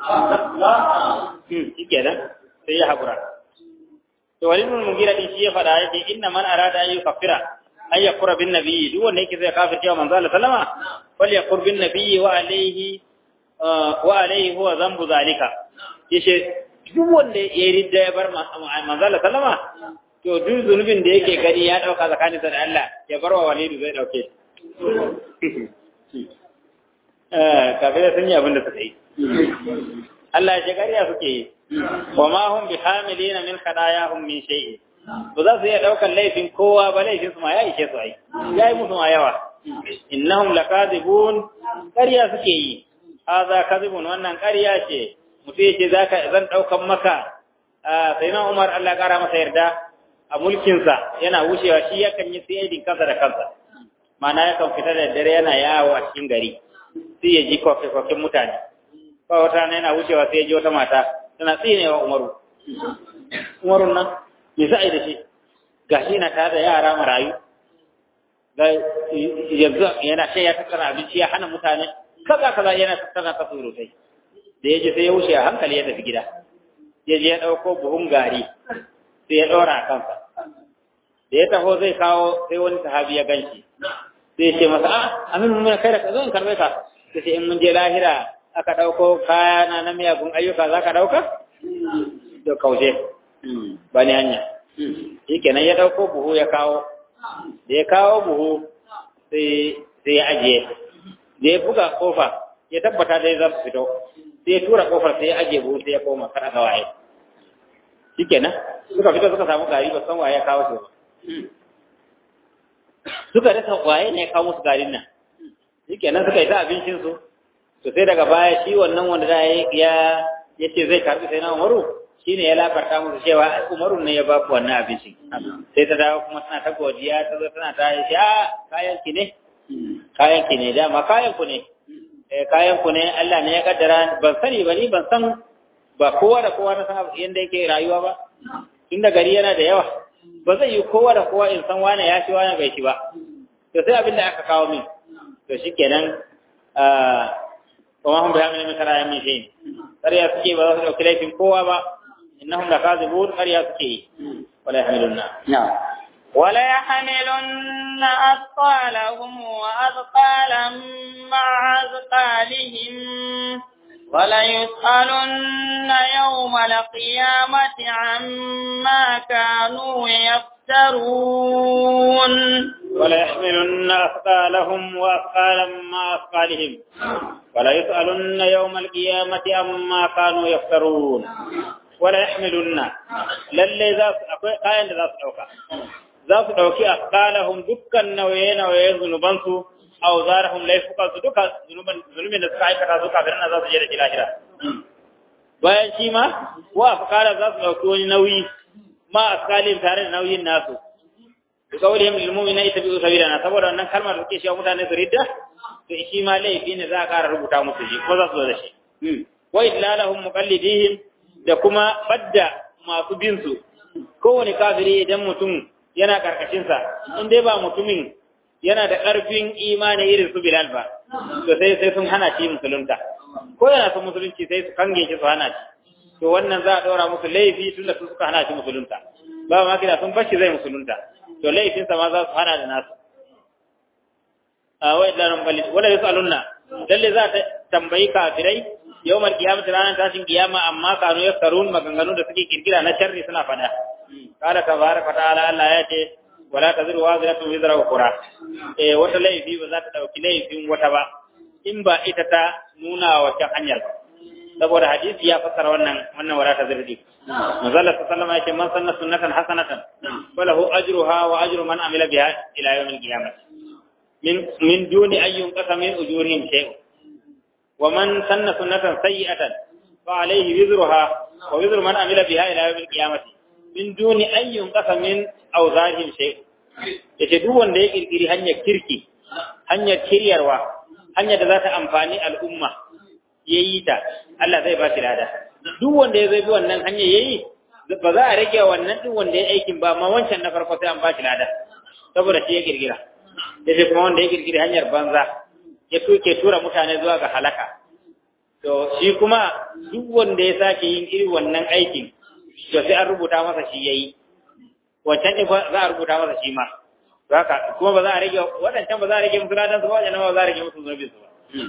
hmm shi kenan sai ya haƙura to walidul mugira din shi ya faɗa yake inna man arada an yukaffira an yakura bin nabiyyi duk wanda yake zai kafirce wa manzo Allah sallama fal yakur bin nabiyyi wa alayhi wa alayhi huwa dhanbu zalika yace duk wanda ya ridda ya bar manzala sallama to duk zunubin da yake gani ya dauka tsakaninsa da Allah ya bar wa walidu zai dauke eh kafin sun yi abin da suka yi Allah ya shekariya suke yi wa ma hum bi hamilina min khadayahum min shay'in ba za su iya daukan laifin kowa ba laifin su ma ya ishe su ai ya yi musu ma yawa innahum lakadibun ƙarya suke yi hadha kadibun wannan ƙarya ce mutum yake zaka zan daukan maka sai na Umar Allah kara masa yarda a mulkinsa yana wucewa shi yakan yi sayidin kansa da kansa mana yakan fita da dare yana yawo a cikin gari sai ya ji koke-koken mutane ba wata na yana wucewa sai ya ji wata mata tana tsinewa Umaru Umaru nan me za a yi da shi gashi yana tare da yara marayu yanzu yana shan ya tattara abinci ya hana mutane kaza kaza yana tattara ta surutai da ya je sai ya wuce a hankali ya tafi gida ya je ya ɗauko buhun gari sai ya ɗora a kansa da ya taho zai kawo sai wani sahabi ya ganshi sai ya ce masa a amin mun kai da ka zo in karɓe ka sai ce in mun je lahira aka ɗauko kaya na na miyagun ayyuka za ka ɗauka to kaushe ba ni hanya shi kenan ya ɗauko buhu ya kawo da ya kawo buhu sai ya ajiye da ya buga kofa ya tabbata dai za su fito sai ya tura kofar sai ya ajiye buhu sai ya koma kar ga waye shi kenan suka fito suka samu gari ba san waye ya kawo su ba suka rasa waye ne ya kawo musu garin nan shi kenan suka yi ta abincin su to sai daga baya shi wannan wanda da ya ya ce zai karbi sai na umaru shi ne ya labarta musu cewa umaru ne ya ba ku wannan abincin sai ta dawo kuma tana ta godiya ta zo tana ta yi a kayan ki ne kayan ki ne dama kayan ku ne kayan ku ne Allah ne ya kaddara ban sani ba ni ban san ba kowa da kowa na san yanda yake rayuwa ba tunda gari yana da yawa ba zai yi kowa da kowa in san wane ya shi wane bai shi ba to sai abin da aka kawo min to shikenan kuma hun bayan min kara min shi ƙarya suke ba za su ɗauki laifin kowa ba innahum lakazibun ƙarya suke yi wala yahmilunna ولا يحملن أثقالهم وأثقالا مع أثقالهم وليسألن يوم القيامة عما كانوا يفترون وليحملن أثقالهم وأثقالا مع أثقالهم وليسألن يوم القيامة عما كانوا يفترون وليحملن للي ذات قاين ذات أوكا ذات أوكي أثقالهم دكا نوين وين ذنوبانسو auzarahum laifukan su duka zunubin da suka aikata su kafin na za su je da shi lahira bayan shi ma wa afkara za su dauki wani nauyi ma askalin tare da nauyin nasu bi qawlihim lil mu'minina ittabi'u sabilana saboda wannan kalmar da suke cewa mutane su ridda to shi ma laifi ne za a ƙara rubuta musu shi ko za su zo da shi wa idlalahum muqallidihim da kuma badda masu bin su kowane kafiri idan mutum yana karkashin sa in dai ba mutumin yana da ƙarfin imani irin su Bilal ba, to sai sai sun hana shi musulunta. Ko yana son musulunci sai su kange shi su hana shi. To wannan za a ɗora musu laifi tun da su suka hana shi musulunta. Ba ma kina sun bashi zai musulunta. To laifinsa ma za su hana da nasu. A wai da ran balid wala yasalunna lalle za ta tambayi kafirai yawmal qiyamah ranar tashin kiyama amma kanu yaftarun maganganu da suke kirkira na sharri suna fada. Kala tabaraka ta'ala Allah ya ce wala taziru waziratu wizra ukra eh wata laifi ba za ta dauki laifin wata ba in ba ita ta nuna wa ta hanyar ba saboda hadisi ya fassara wannan wannan wala taziru di manzala sallallahu alaihi man sanna sunnatan hasanatan falahu ajruha wa ajru man amila biha ila yawmil qiyamah min min duni an yunqasa min ujurihim shay'un wa man sanna sunnatan sayyi'atan fa alayhi wizruha wa wizru man amila biha ila yawmil qiyamah min duni an yunqasa min auzahim shay yace duk wanda ya kirkiri hanyar kirki hanyar kiryarwa hanyar da za ta amfani al'umma yayi ta Allah zai ba shi lada duk wanda ya zai bi wannan hanyar yayi ba za a rage wannan din wanda ya aikin ba ma wancan na farko sai an ba shi lada saboda shi ya kirkira yace kuma wanda ya kirkiri hanyar banza ya tuke tura mutane zuwa ga halaka to shi kuma duk wanda ya sake yin irin wannan aikin to sai an rubuta masa shi yayi wancan ɗin za a rubuta masa shi ma haka kuma ba za a rage waɗancan ba za a rage musu ladan su ba wajen ba za a rage musu zunubin su ba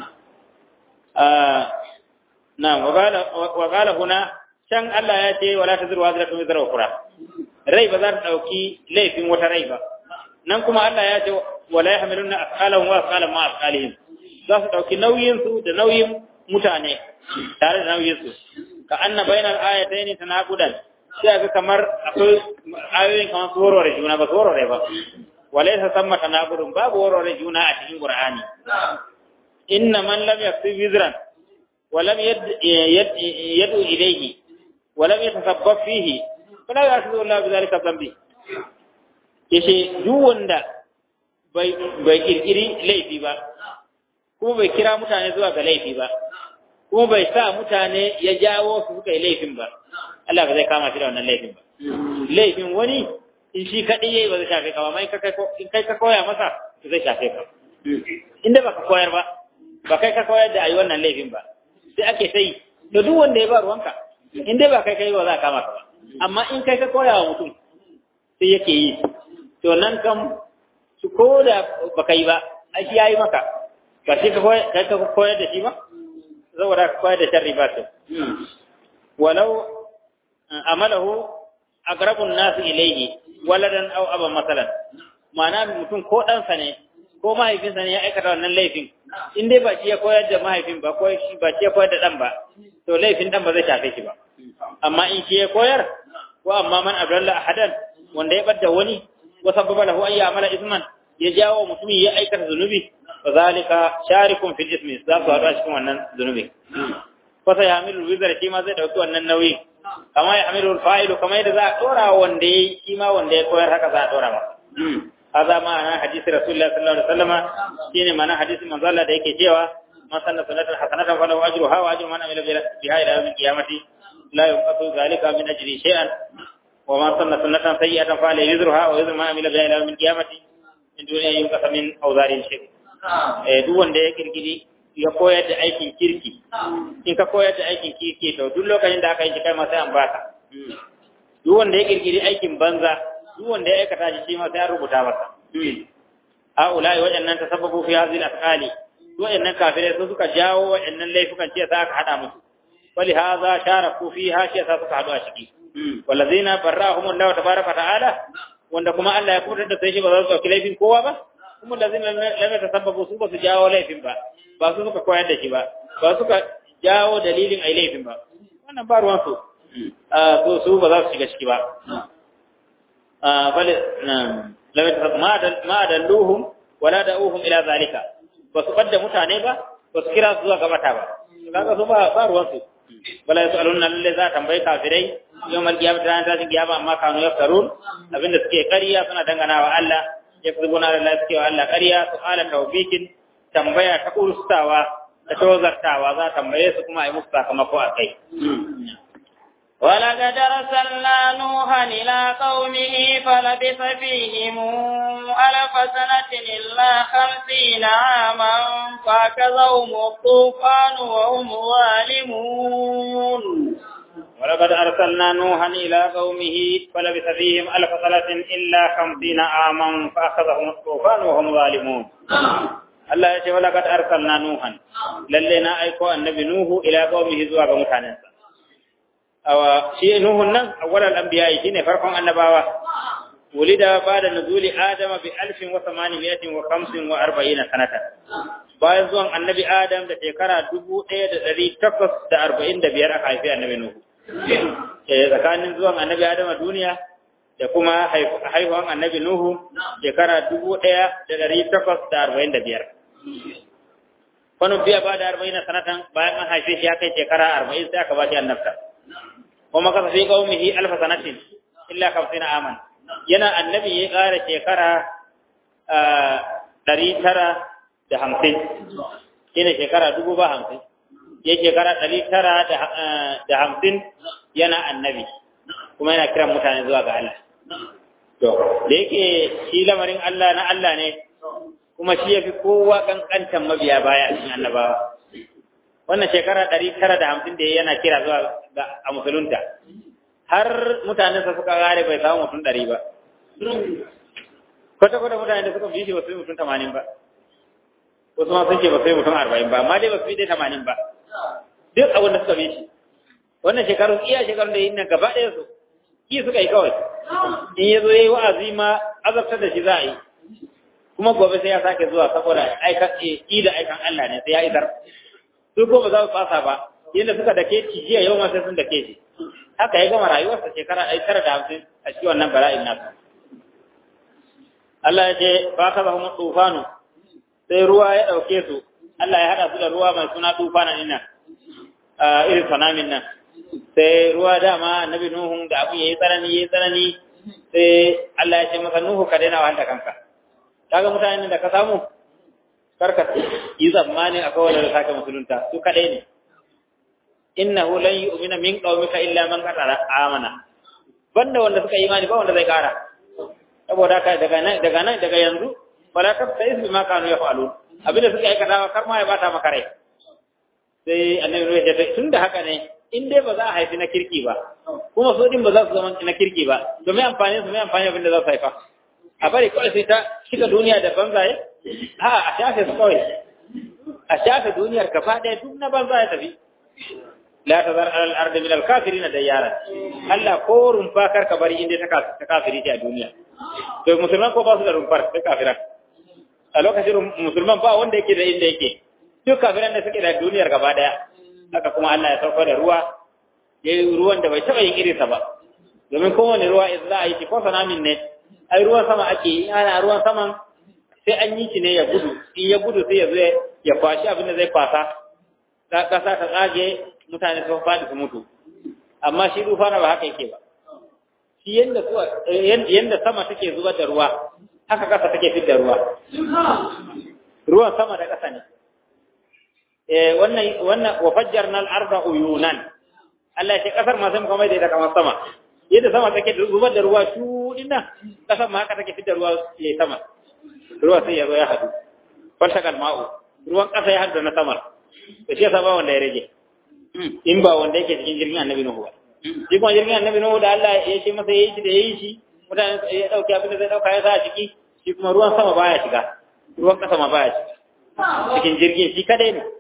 na wa qala huna can Allah ya ce wala tazru wazratu wizra ukhra rai ba za ta dauki laifin wata rai ba nan kuma Allah ya ce wala yahmiluna asqalahum wa asqalan ma asqalihim za su dauki nauyin su da nauyin mutane tare da nauyin su ka anna bainal ayatayn tanaqudan sai ga kamar akwai ayoyin kamar su warware juna ba su warware ba walaysa samma tanaqudun babu warware juna a cikin qur'ani inna man lam yaksib wizran wa lam yad'u ilayhi wa lam yatasabbab fihi fala yasidu Allah bidhalika dhanbi yace duk wanda bai bai kirkiri laifi ba kuma bai kira mutane zuwa ga laifi ba kuma bai sa mutane ya jawo su suka yi laifin ba Allah ba zai kama shi da wannan laifin ba laifin wani in shi kaɗai yayi ba zai shafe ka ba mai in kai ka koya masa zai shafe ka inda baka koyar ba ba kai ka koyar da ayi wannan laifin ba sai ake sai da duk wanda ya ba ruwanka in dai ba kai kai ba za ka kama ka ba amma in kai ka koya wa mutum sai yake yi to nan kam su ko da baka yi ba ai shi yayi maka ba shi ka koyar da shi ba saboda ka koyar da sharri ba to walau amalahu aqrabun nas ilayhi waladan aw aba masalan ma'ana mutum ko ɗansa ne ko mahaifinsa ne ya aikata wannan laifin in dai ba shi ya koyar da mahaifin ba ko shi ba shi ya koyar da ɗan ba to laifin ɗan ba zai shafe shi ba amma in shi ya koyar ko amma man abdalla ahadan wanda ya bar wani wa sababa lahu an ya'mala isman ya jawo mutumin ya aikata zunubi fa zalika sharikun fil ismi za su haɗu a cikin wannan zunubi fa sai hamilu wizar shi ma zai dauki wannan nauyi kama ya hamilu fa'ilu kama yadda za a dora wanda ya shi ma wanda ya koyar haka za a dora masa هذا معنى حديث رسول الله صلى الله عليه وسلم شيء معنى حديث من ظل ده yake cewa man sanna sunnatan hasanatan falahu ajruha wa ajru man amila biha ila yawm al-qiyamati la yunqatu dhalika min ajri shay'an wa man sanna sunnatan sayyi'atan falahu wizruha wa wizru man amila biha ila yawm al-qiyamati min duni an yunqata min awzari shay eh duk wanda ya kirkiri ya koyar da aikin kirki in ka koyar da aikin kirki to duk lokacin da aka yi kai ma sai an baka duk wanda ya kirkiri aikin banza duk wanda ya aikata shi shi ma sai an rubuta masa a ulai waɗannan tasabbabu fi hadhihi al-af'ali waɗannan kafirai su suka jawo waɗannan laifukan ce za ka hada musu wali hadha sharaku fiha shi sa suka hadu a ciki wallazina barrahum Allah tabaaraka ta'ala wanda kuma Allah ya kubutar da sai shi ba za su dauki laifin kowa ba kuma lazina lam tasabbabu su ba su jawo laifin ba ba su suka koyar da shi ba ba suka jawo dalilin ai laifin ba wannan ba ruwan su so su ba za su shiga ciki ba bal lam yatasab ma dalluhum wala da'uhum ila zalika ba su fadda mutane ba ba su kira su zuwa gabata ba kaga su ba ba ruwan su wala yasaluna lalle za tambayi kafirai yawmal qiyamah ran ta qiyama amma kanu yaftarun abinda suke ƙarya suna dangana wa Allah yakzubuna lillahi suke wa Allah ƙarya su ala tawbikin tambaya ta kurstawa da tozartawa za tambaye su kuma ai musu sakamako a kai ولقد أرسلنا نوحا إلى قومه فلبث فيهم ألف سنة إلا خمسين عاما فأخذهم الطوفان وهم ظالمون ولقد أرسلنا نوحا إلى قومه فلبث فيهم ألف سنة إلا خمسين عاما فأخذهم الطوفان وهم ظالمون Allah ya ce wala kad arsalna nuhan lalle na aiko annabi nuhu ila qaumihi zuwa ga mutanensa awa shi nuhun nan awwalal anbiya shine farkon annabawa wulida bada nuzuli adama bi alfin wa thamaniyatin wa khamsin wa arba'ina sanata bayan zuwan annabi adam da shekara dubu ɗaya da ɗari takwas da arba'in da biyar aka haifi annabi nuhu eh tsakanin zuwan annabi adam a duniya da kuma haihuwan annabi nuhu shekara dubu ɗaya da ɗari takwas da arba'in da biyar wani biya ba da arba'in sanatan bayan an haife shi ya kai shekara arba'in sai aka ba shi annabta kuma kasa fi qaumihi alfa sanatin illa 50 aman yana annabi ya ƙara shekara ɗari tara da hamsin shine shekara dubu ba hamsin ya shekara ɗari tara da hamsin yana annabi kuma yana kiran mutane zuwa ga Allah to da yake shi lamarin Allah na Allah ne kuma shi ya fi kowa ƙanƙantan mabiya baya a cikin annabawa wannan shekara ɗari tara da hamsin da yana kira zuwa ga a musulunta har mutanensa suka gare bai samu mutum ɗari ba kwata-kwata mutane da suka fi shi ba su yi mutum tamanin ba wasu ma sun ce ba su yi mutum arba'in ba amma dai ba su yi dai tamanin ba duk abin da suka fi shi wannan shekarun iya shekarun da yi nan gaba ɗaya su ki suka yi kawai in ya zo ya yi wa'azi ma azabtar da shi za a yi kuma gobe sai ya sake zuwa saboda aikan da aikan Allah ne sai ya isar su ko ba za su fasa ba yadda suka dake ci jiya yau ma sai sun dake shi haka ya gama rayuwarsa shekara ɗari tara da hamsin a cikin wannan bala'in nasu Allah ya ce ba ka zama tufanu sai ruwa ya ɗauke su Allah ya haɗa su da ruwa mai suna tufana ɗin nan irin tsunamin nan sai ruwa dama annabi Nuhu da abin yayi tsanani yayi tsanani sai Allah ya ce masa Nuhu ka daina wahanta kanka kaga mutanen da ka samu karka yi zamani akwai wanda da saka musulunta su kadai ne innahu lan yu'mina min qaumika illa man qad amana banda wanda suka yi imani ba wanda zai kara saboda haka daga nan daga nan daga yanzu fala tabtais bima kanu yaf'alun abinda suka aikata kar ma ya bata maka rai sai annabi ya ce tunda haka ne in dai ba za a haifi na kirki ba kuma su din ba za su zama na kirki ba to me amfani su me amfani abin da za su haifa a bari kawai sai ta shiga duniya da banzaye ha a shafe su kawai a shafe duniyar gaba ɗaya duk na banza ya tafi la tazar alal ardi min al kafirin dayyara Allah ko rumfa kar ka bari inda ta kafiri ce a duniya to musulman ko ba su da rumfar sai kafiran a lokacin musulman ba wanda yake da inda yake duk kafiran da suke da duniyar gaba daya haka kuma Allah ya sauko da ruwa ya yi ruwan da bai taɓa yin irinsa ba domin kowane ruwa in za a yi shi ko sanamin ne ai ruwan sama ake yi ana ruwan saman sai an yi shi ne ya gudu in ya gudu sai ya zo ya kwashi abin da zai kwasa ƙasa ta tsage mutane sun faɗi su mutu amma shi rufa na ba haka yake ba shi yanda yanda sama take zubar da ruwa haka ƙasa take fitar ruwa ruwan sama da ƙasa ne eh wannan wannan wa fajjarna al-arda uyunan Allah ya ce kasar ma sai muka mai da ita kamar sama yadda sama take zubar da ruwa shu dinna kasar ma haka take fitar ruwa ya sama ruwa sai ya zo ya hadu faltakal ma'u ruwan kasa ya hadu na sama to shi yasa ba wanda ya rage in ba wanda yake cikin jirgin annabi nuhu ba shi kuma jirgin annabi nuhu da Allah ya ce masa yayi shi da yayi shi mutane ya dauki abin da zai dauka ya sa a ciki shi kuma ruwan sama baya shiga ruwan kasa ma baya shiga cikin jirgin shi kadai ne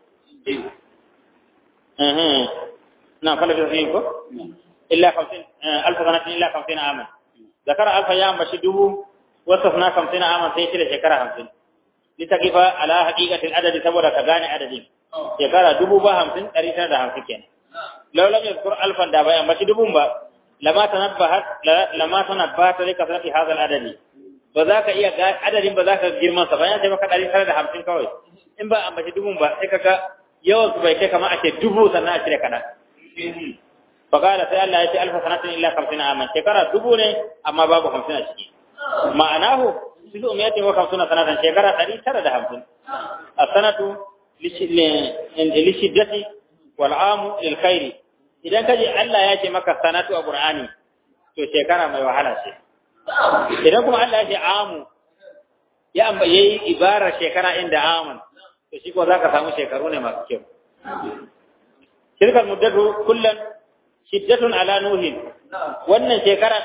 نعم فلا تزينكم إلا خمسين ألف سنة إلا خمسين عاما ذكر ألف أيام بشده وصفنا خمسين عاما سيشير شكرا خمسين لتقف على حقيقة العدد سبورة كغاني عددين شكرا دبو با خمسين تريسا دا خمسين كين لو لم يذكر ألفا دا بيان بشدبو با لما تنبهت لما تنبهت لكثرة هذا العدد بذاك إيا عدد بذاك جرمان سبايا سيما كتاري سنة دا خمسين كوي إن با أم بشدبو با سيكا yawan su bai kai kamar a ce dubu sannan a cire kaɗan. Fakala sai Allah ya ce alfa sanatin illa hamsin aman shekara dubu ne amma babu hamsin a ciki. Ma'anahu su umiyatin wa hamsin sanatan shekara ɗari tara da hamsin. A sanatu lishiddati wal amu lil khairi. Idan ka je Allah ya ce maka sanatu a Qur'ani to shekara mai wahala ce. Idan kuma Allah ya ce amu ya yi ibarar shekara inda aman to shi ko zaka samu shekaru ne masu kyau shirkar muddatu kullum shiddatun ala nuhin wannan shekara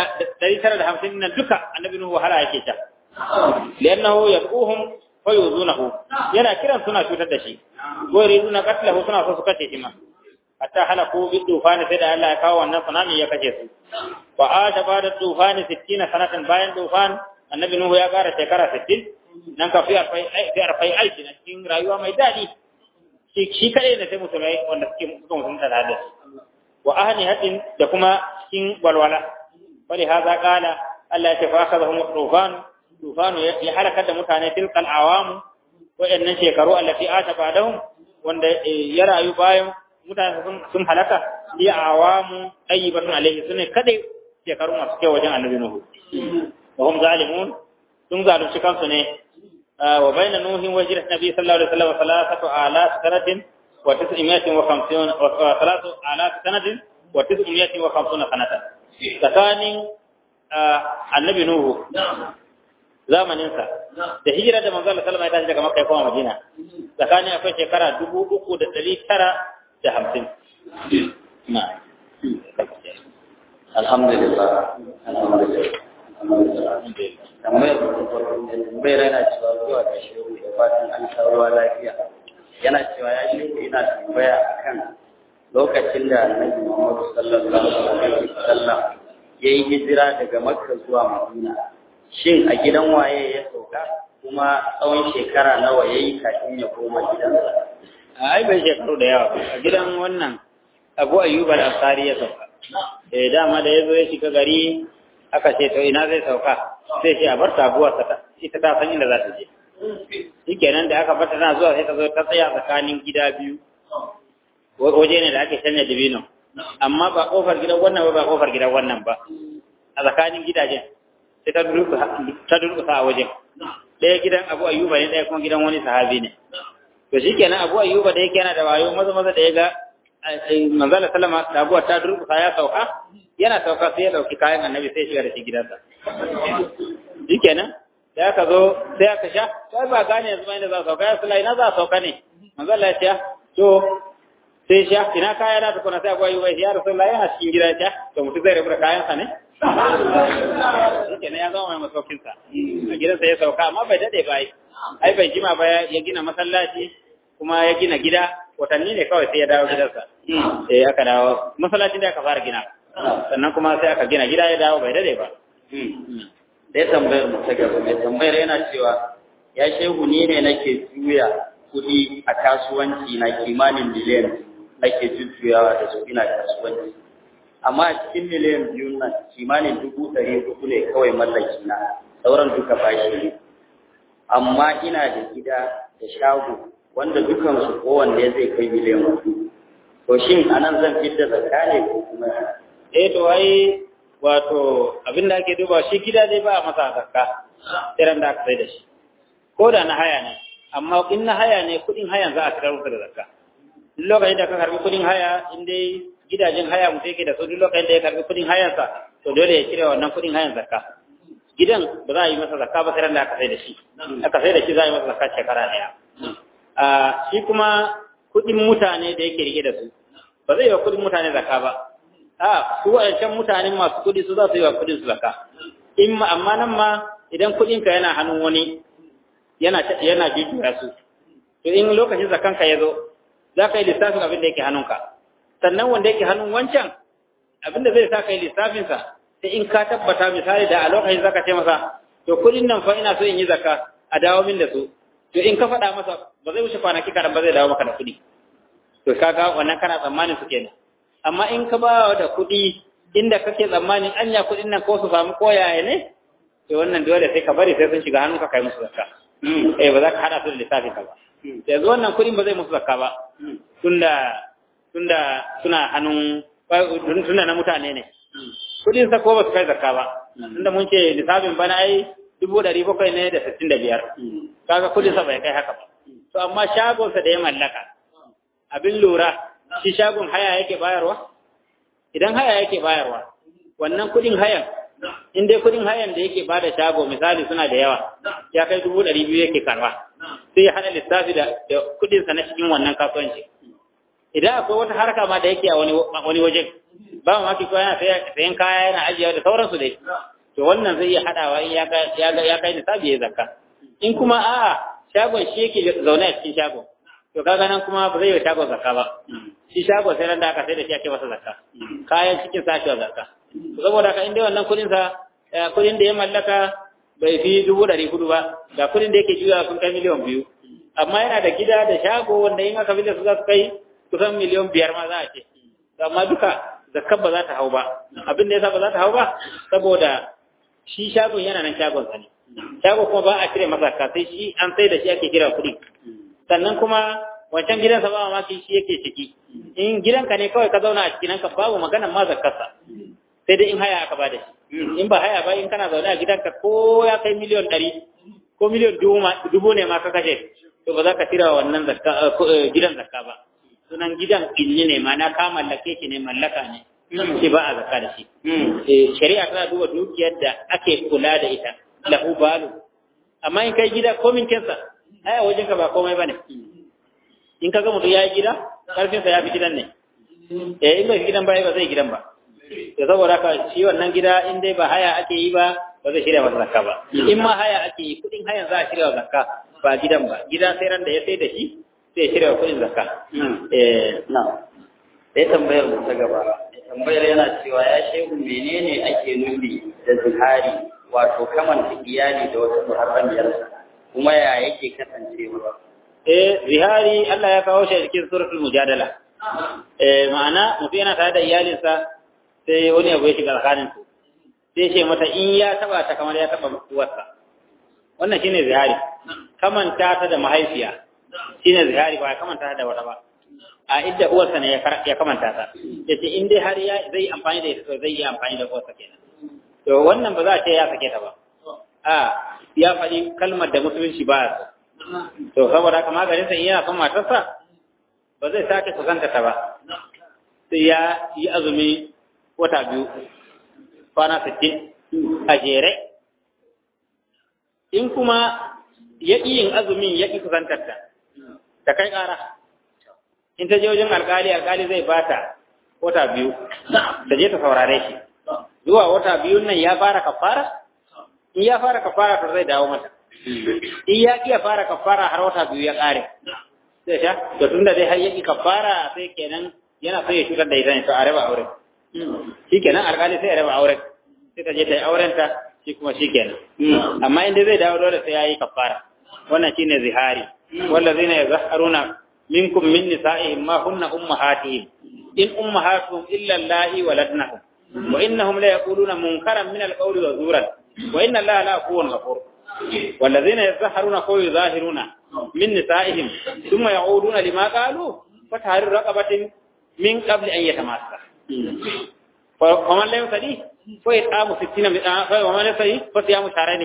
950 nan duka annabi nuhu wahala yake ta liannahu yad'uhum fa yuzunahu yana kiran suna cutar da shi ko yuriduna qatlahu suna so su kace shi ma hatta halaku bi tufani sai da Allah ya kawo wannan tsunami ya kace su fa asha bada tufani 60 sanatan bayan tufan annabi nuhu ya kara shekara 60 nan ka fi arfai aiki na cikin rayuwa mai daɗi shi kaɗai da sai musulmai wanda suke suka musulunta da hadis wa ahli hadin da kuma cikin walwala wani haza kala Allah ya ce fa aka zahum tufan tufanu ya halakar da mutane tilkal awamu waɗannan shekaru allati ata ba'dahum wanda ya rayu bayan mutane sun halaka ya awamu ayyibatun alaihi sune kadai shekaru masu kyau wajen annabi nuhu wa hum zalimun sun zalunci kansu ne وبين نوح وهجرة النبي صلى الله عليه وسلم ثلاثة آلاف سنة وتسعمائة وخمسون وثلاثة آلاف سنة وتسعمائة وخمسون سنة تكان النبي نوح zamaninsa da hijira da manzo Allah sallallahu alaihi wasallam ya tashi daga Makka ya koma Madina tsakanin akwai shekara dubu uku da ɗari tara da hamsin. Alhamdulillah. Alhamdulillah. tambayar tambayar yana cewa zuwa da shehu da fatan an ruwa lafiya yana cewa ya shehu ina tambaya akan lokacin da annabi Muhammad sallallahu alaihi wasallam ya yi hijira daga Makka zuwa Madina shin a gidan waye ya sauka kuma tsawon shekara nawa ya yi kafin ya koma gidansa ai bai shekaru da yawa a gidan wannan Abu Ayyub al-Ansari ya sauka eh dama da yazo ya shiga gari aka ce to ina zai sauka sai ce a bar tabuwa ita ta san inda za ta je shikenan da aka bata tana zuwa sai ta zo ta tsaya tsakanin gida biyu waje ne da ake sanya dabino amma ba kofar gidan wannan ba ba kofar gidan wannan ba a tsakanin gidajen sai ta durkusa a wajen ɗaya gidan abu ayyuba ne ɗaya kuma gidan wani sahabi ne to shikenan abu ayyuba da yake yana da wayo maza maza da ya ga manzala sallama da abuwa ta durkusa ya sauka yana sauka sai ya dauki kayan annabi sai shiga da shi gidansa shikenan da aka zo sai aka sha sai ba gane yanzu ba inda za a sauka ya sulai na za a sauka ne manzala ya ce to sai shi ina kaya na tukuna sai abuwa yi wai ya rasu Allah yana cikin gida ta to mutum zai rabu da kayansa ne shi ne ya zama mai masaukinsa a gidansa ya sauka amma bai dade ba ai bai jima ba ya gina masallaci kuma ya gina gida watanni ne kawai sai ya dawo gidansa sai aka dawo masallacin da aka fara gina sannan kuma sai aka gina gida ya dawo bai dade ba da ya tambayar mu ta gaba mai tambayar yana cewa ya shehu ni ne nake juya kuɗi a kasuwanci na kimanin miliyan nake jujjuyawa da su ina kasuwanci amma a cikin miliyan biyu nan kimanin dubu ɗari hudu ne kawai mallaki na sauran duka bashi ne amma ina da gida da shago wanda dukansu kowanne zai kai miliyan hudu to shin anan zan fitar zakka ne ko kuma eh to ai wato abin da ake duba shi gida dai ba a masa zakka irin da aka sai da shi ko da na haya ne amma in na haya ne kudin hayan za a fitar masa da zakka duk lokacin da ka karbi kudin haya in dai gidajen haya mutum yake da su duk lokacin da ya karbi kudin hayansa to dole ya cire wannan kudin hayan zakka gidan ba za a yi masa zakka ba sai da aka sai da shi aka sai da shi za a yi masa zakka shekara daya a shi kuma kudin mutane da yake rike da su ba zai yi wa kudin mutane zakka ba a su waɗancan mutanen masu kudi su za su yi wa kudin su zakka in ma amma nan ma idan kudin ka yana hannun wani yana yana jujjuya su to in lokacin zakkan ka ya zo za ka yi lissafin abin da yake hannunka sannan wanda yake hannun wancan abin da zai sa ka yi lissafinsa sai in ka tabbata misali da a lokacin zaka ce masa to kudin nan fa ina so in yi zakka a dawo min da su to in ka faɗa masa ba zai wuce kwanaki kaɗan ba zai dawo maka da kuɗi to kaga wannan kana tsammanin su kenan amma in ka ba da kuɗi inda kake tsammanin anya kuɗin nan ko su samu koyaye ne to wannan dole sai ka bari sai sun shiga hannunka kai musu zakka eh ba za ka haɗa su da lissafin ka ba yanzu wannan kuɗin ba zai musu zakka ba tunda tunda suna hannun tunda na mutane ne kudin sa ko ba su kai zakka ba tunda mun ce lissafin bana ai dubu ɗari bakwai ne da sittin da biyar kaga kudin sa bai kai haka ba to amma shagon sa da ya mallaka abin lura shi shagon haya yake bayarwa idan haya yake bayarwa wannan kudin hayan in dai kudin hayan da yake bada shago misali suna da yawa ya kai dubu ɗari biyu yake karba sai ya hada lissafi da kudin sa na cikin wannan kasuwanci idan akwai wata harka ma da yake a wani wajen ba mu maki ko yana sayan kaya yana ajiyewa da sauransu dai to wannan zai iya hadawa in ya kai ya kai nisabi ya zakka in kuma a'a shagon shi yake zaune a cikin shagon to kaga nan kuma ba zai yi shagon zakka ba shi shagon sai nan da aka sai da shi ake masa zakka kayan cikin sa shi zakka saboda haka in dai wannan kudin sa kudin da ya mallaka bai fi dubu ɗari hudu ba ga kudin da yake juya sun kai miliyan biyu amma yana da gida da shago wanda in aka fi da su za su kai kusan miliyan biyar ma za a ce amma duka zakkar ba za ta hau ba abin da yasa ba za ta hau ba saboda shi shagon yana nan shagon sa ne shago kuma ba a cire masa zakka sai shi an sai da shi ake kira kuɗi sannan kuma wancan gidansa ba mamaki shi yake ciki in gidanka ne kawai ka zauna a cikin ka babu maganan ma zakkarsa sai dai in haya aka ba da shi in ba haya ba in kana zaune a gidanka ko ya kai miliyan ɗari ko miliyan dubu ne ma ka kashe to ba za ka cire wannan gidan zakka ba sunan gidan inni ne mana ka mallake shi ne mallaka ne shi ba a zakka da shi shari'a tana duba dukiyar da ake kula da ita lahu balu amma in kai gida komin kinsa ai a wajen ka ba komai bane in ka ga mutum ya yi gida karfin sa ya fi gidan ne eh in bai gidan ba ba zai gidan ba to saboda haka shi wannan gida in dai ba haya ake yi ba ba zai shirya masa zakka ba in ma haya ake yi kudin hayan za a shirya zakka ba gidan ba gida sai ran da ya sai da shi sai shirya kuɗin zakka. Na, sai tambayar mu ta gaba. Tambayar yana cewa ya shehu menene ake nufi da zihari wato kamanta iyali da wata muharramiyarsa kuma ya yake kasancewa. Eh, zihari Allah ya kawo shi a cikin suratul mujadala. Eh, ma'ana mutum yana tare da iyalinsa sai wani abu ya shiga tsakanin su. Sai ce mata in ya taba ta kamar ya taba uwarsa. Wannan shine zihari. Kamanta ta da mahaifiya. shine zihari ba ya kamanta da wata ba a idda uwarsa ne ya kamanta ta yace in dai har ya zai amfani da ita to zai yi amfani da uwarsa kenan to wannan ba za a ce ya sake ta ba a ya faɗi kalmar da musulunci ba to saboda haka maganin sa in yana son matarsa ba zai sake kusanta ta ba sai ya yi azumi wata biyu kwana sittin a jere in kuma ya ƙi yin azumin ya ƙi kusantar ta ta kai ƙara in ta je wajen alkali alkali zai bata wata biyu ta je ta saurare shi zuwa wata biyun nan ya fara kafara in ya fara kafara to zai dawo mata in ya iya fara kafara har wata biyu ya kare sai sha to tunda dai har yaki kafara sai kenan yana so ya shugar da ita ne to a raba aure shi kenan alkali sai ya raba aure sai ta je ta yi aurenta shi kuma shi kenan amma inda zai dawo dole sai ya yi kafara wannan shine zihari wallazina yazharuna minkum min nisa'ihim ma hunna ummahatihim in ummahatuhum illa allati waladnahum wa innahum la yaquluna munkaran min alqawli wa zuran wa inna allaha la afuwun ghafur والذين يظهرون قول يظاهرون من نسائهم ثم يعودون لما قالوا فتحرير رقبة من قبل أن يتماسك فمن لا يصلي فيطعم ستين ومن يصلي فصيام شهرين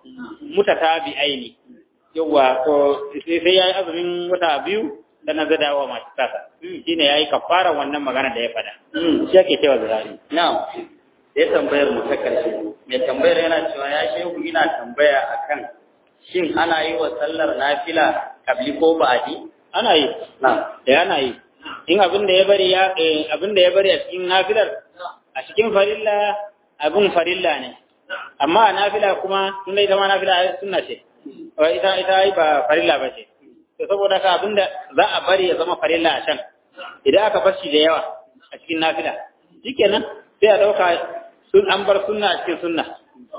متتابعين yawa to sai yayi azumin wata biyu da na zada wa masu tasa shine yayi kafara wannan magana da ya fada shi ake cewa zirari na'am sai tambayar mu ta karshe mai tambayar yana cewa ya shehu ina tambaya akan shin ana yi wa sallar nafila kabli ko ba'di ana yi na'am eh ana yi in abin da ya bari ya abin da ya bari a cikin nafilar a cikin farilla abin farilla ne amma a nafila kuma tunda ita ma nafila sunna ce ita ita ai ba farilla ba ce to saboda ka abinda za a bari ya zama farilla a can idan aka bar shi da yawa a cikin nafila shikenan sai a dauka sun an bar sunna a cikin sunna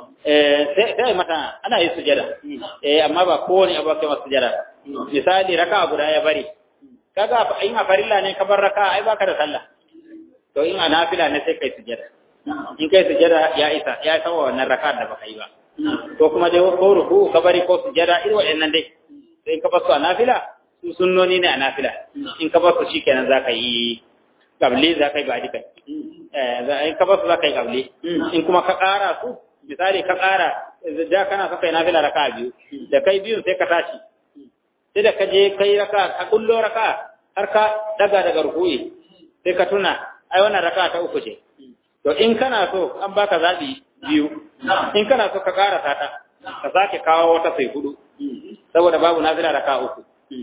eh sai sai mata ana yi sujada eh amma ba kowane abu kai masa sujada misali raka'a guda ya bari kaga in a farilla ne ka bar raka'a ai baka da sallah to in a nafila ne sai kai sujada in kai sujada ya isa ya isa wa wannan raka'a da baka yi ba ko kuma dai ko ruku ka bari ko sujada irin waɗannan dai sai in ka basu a nafila su sunnoni ne a nafila in ka basu shikenan zaka yi kabli zaka yi ba'di kai eh in ka basu zaka yi kabli in kuma ka ƙara su misali ka ƙara da kana so kai nafila raka'a biyu da kai biyun sai ka tashi sai da ka je kai raka ka kullo raka har ka daga daga rukuyi sai ka tuna ai wannan raka ta uku ce to in kana so an baka zabi biyu in kana so ka ƙara ta ka sake kawo wata sai hudu saboda babu nafila raka uku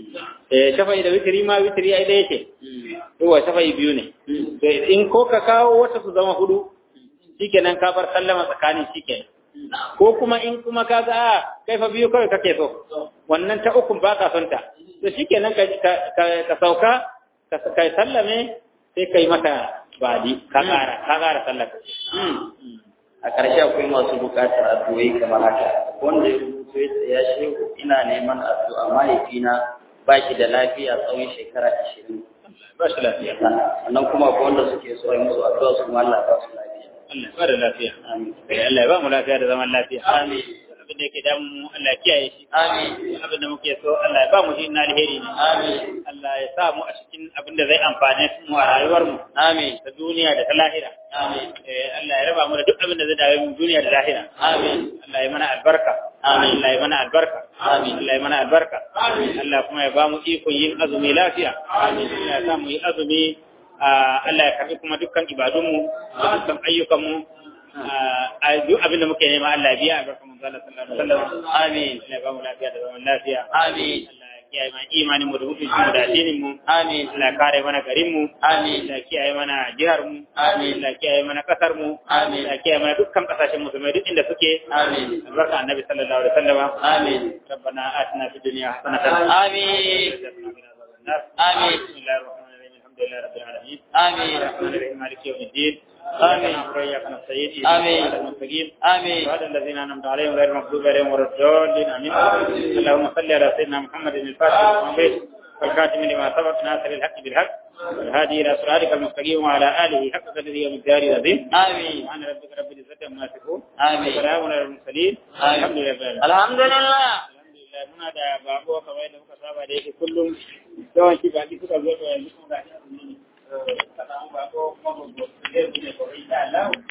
eh shafa'i da witri ma witri ai da yake to wa shafa'i biyu ne to in ko ka kawo wata su zama hudu shikenan ka bar sallama tsakanin shikenan ko kuma in kuma ka ga a kai fa biyu kawai kake so wannan ta ukun ba ka son ta to shikenan ka ka sauka ka kai sallame sai kai mata badi ka ƙara ka ƙara sallar a ƙarshe akwai masu buƙatar addu'o'i kamar haka wanda ya rubuto ya ce ya shehu ina neman addu'a mahaifina ba shi da lafiya tsawon shekara ashirin ba shi lafiya sannan kuma akwai wanda suke so a yi musu addu'a su ma Allah ba su lafiya Allah ba da lafiya amin Allah ya ba mu lafiya da zaman lafiya amin abin da yake damu mu Allah ya kiyaye shi amin abin da muke so Allah ya ba mu shi na alheri ne amin Allah ya sa mu a cikin abin da zai amfane mu a rayuwar mu amin ta duniya da ta lahira amin eh Allah ya raba mu da duk abin da zai dawo mu duniya da lahira amin Allah ya mana albarka Amin. Allah ya mana albarka Amin. Allah ya mana albarka Allah kuma ya ba mu ikon yin azumi lafiya Allah ya sa mu yi azumi ah, Allah ya karbi kuma dukkan ibadunmu da dukkan ayyukanmu ah, a duk abin da muke nema Allah ya biya albarka mun zalla sallallahu alaihi wasallam amin Allah ya ba mu lafiya da zaman lafiya amin Allah ya kiyaye mana imanin mu da mutuncin mu da addinin mu amin Allah ya kare mana garin mu amin Allah ya kiyaye mana jihar mu Amin. Allah ya kiyaye mana kasar mu Amin. Allah ya kiyaye mana dukkan kasashen musulmai duk inda suke amin albarka annabi sallallahu alaihi wasallam amin ربنا آتنا في الدنيا حسنة آمين. آمين. بسم الله الرحمن الرحيم الحمد لله رب العالمين آمين. الرحمن الرحيم مالك يوم الدين آمين. إياك نعبد وإياك نستعين آمين. اهدنا الصراط المستقيم آمين صراط الذين أنعمت عليهم غير المغضوب عليهم ولا الضالين آمين اللهم صل على سيدنا محمد الفاتح المعبد والخاتم لما سبق ناصر الحق بالحق والهادي إلى صراطك المستقيم وعلى آله حق قدره ومقداره العظيم آمين سبحان ربك رب العزة عما يصفون آمين. وسلام على المرسلين آمين. الحمد لله رب العالمين الحمد لله alhamdulillah muna da bako kamar yadda muka saba da yake kullum yawanci baki suka zo da yanzu kuma ga shi ne ka samu bako kuma ba ku ne ko insha Allah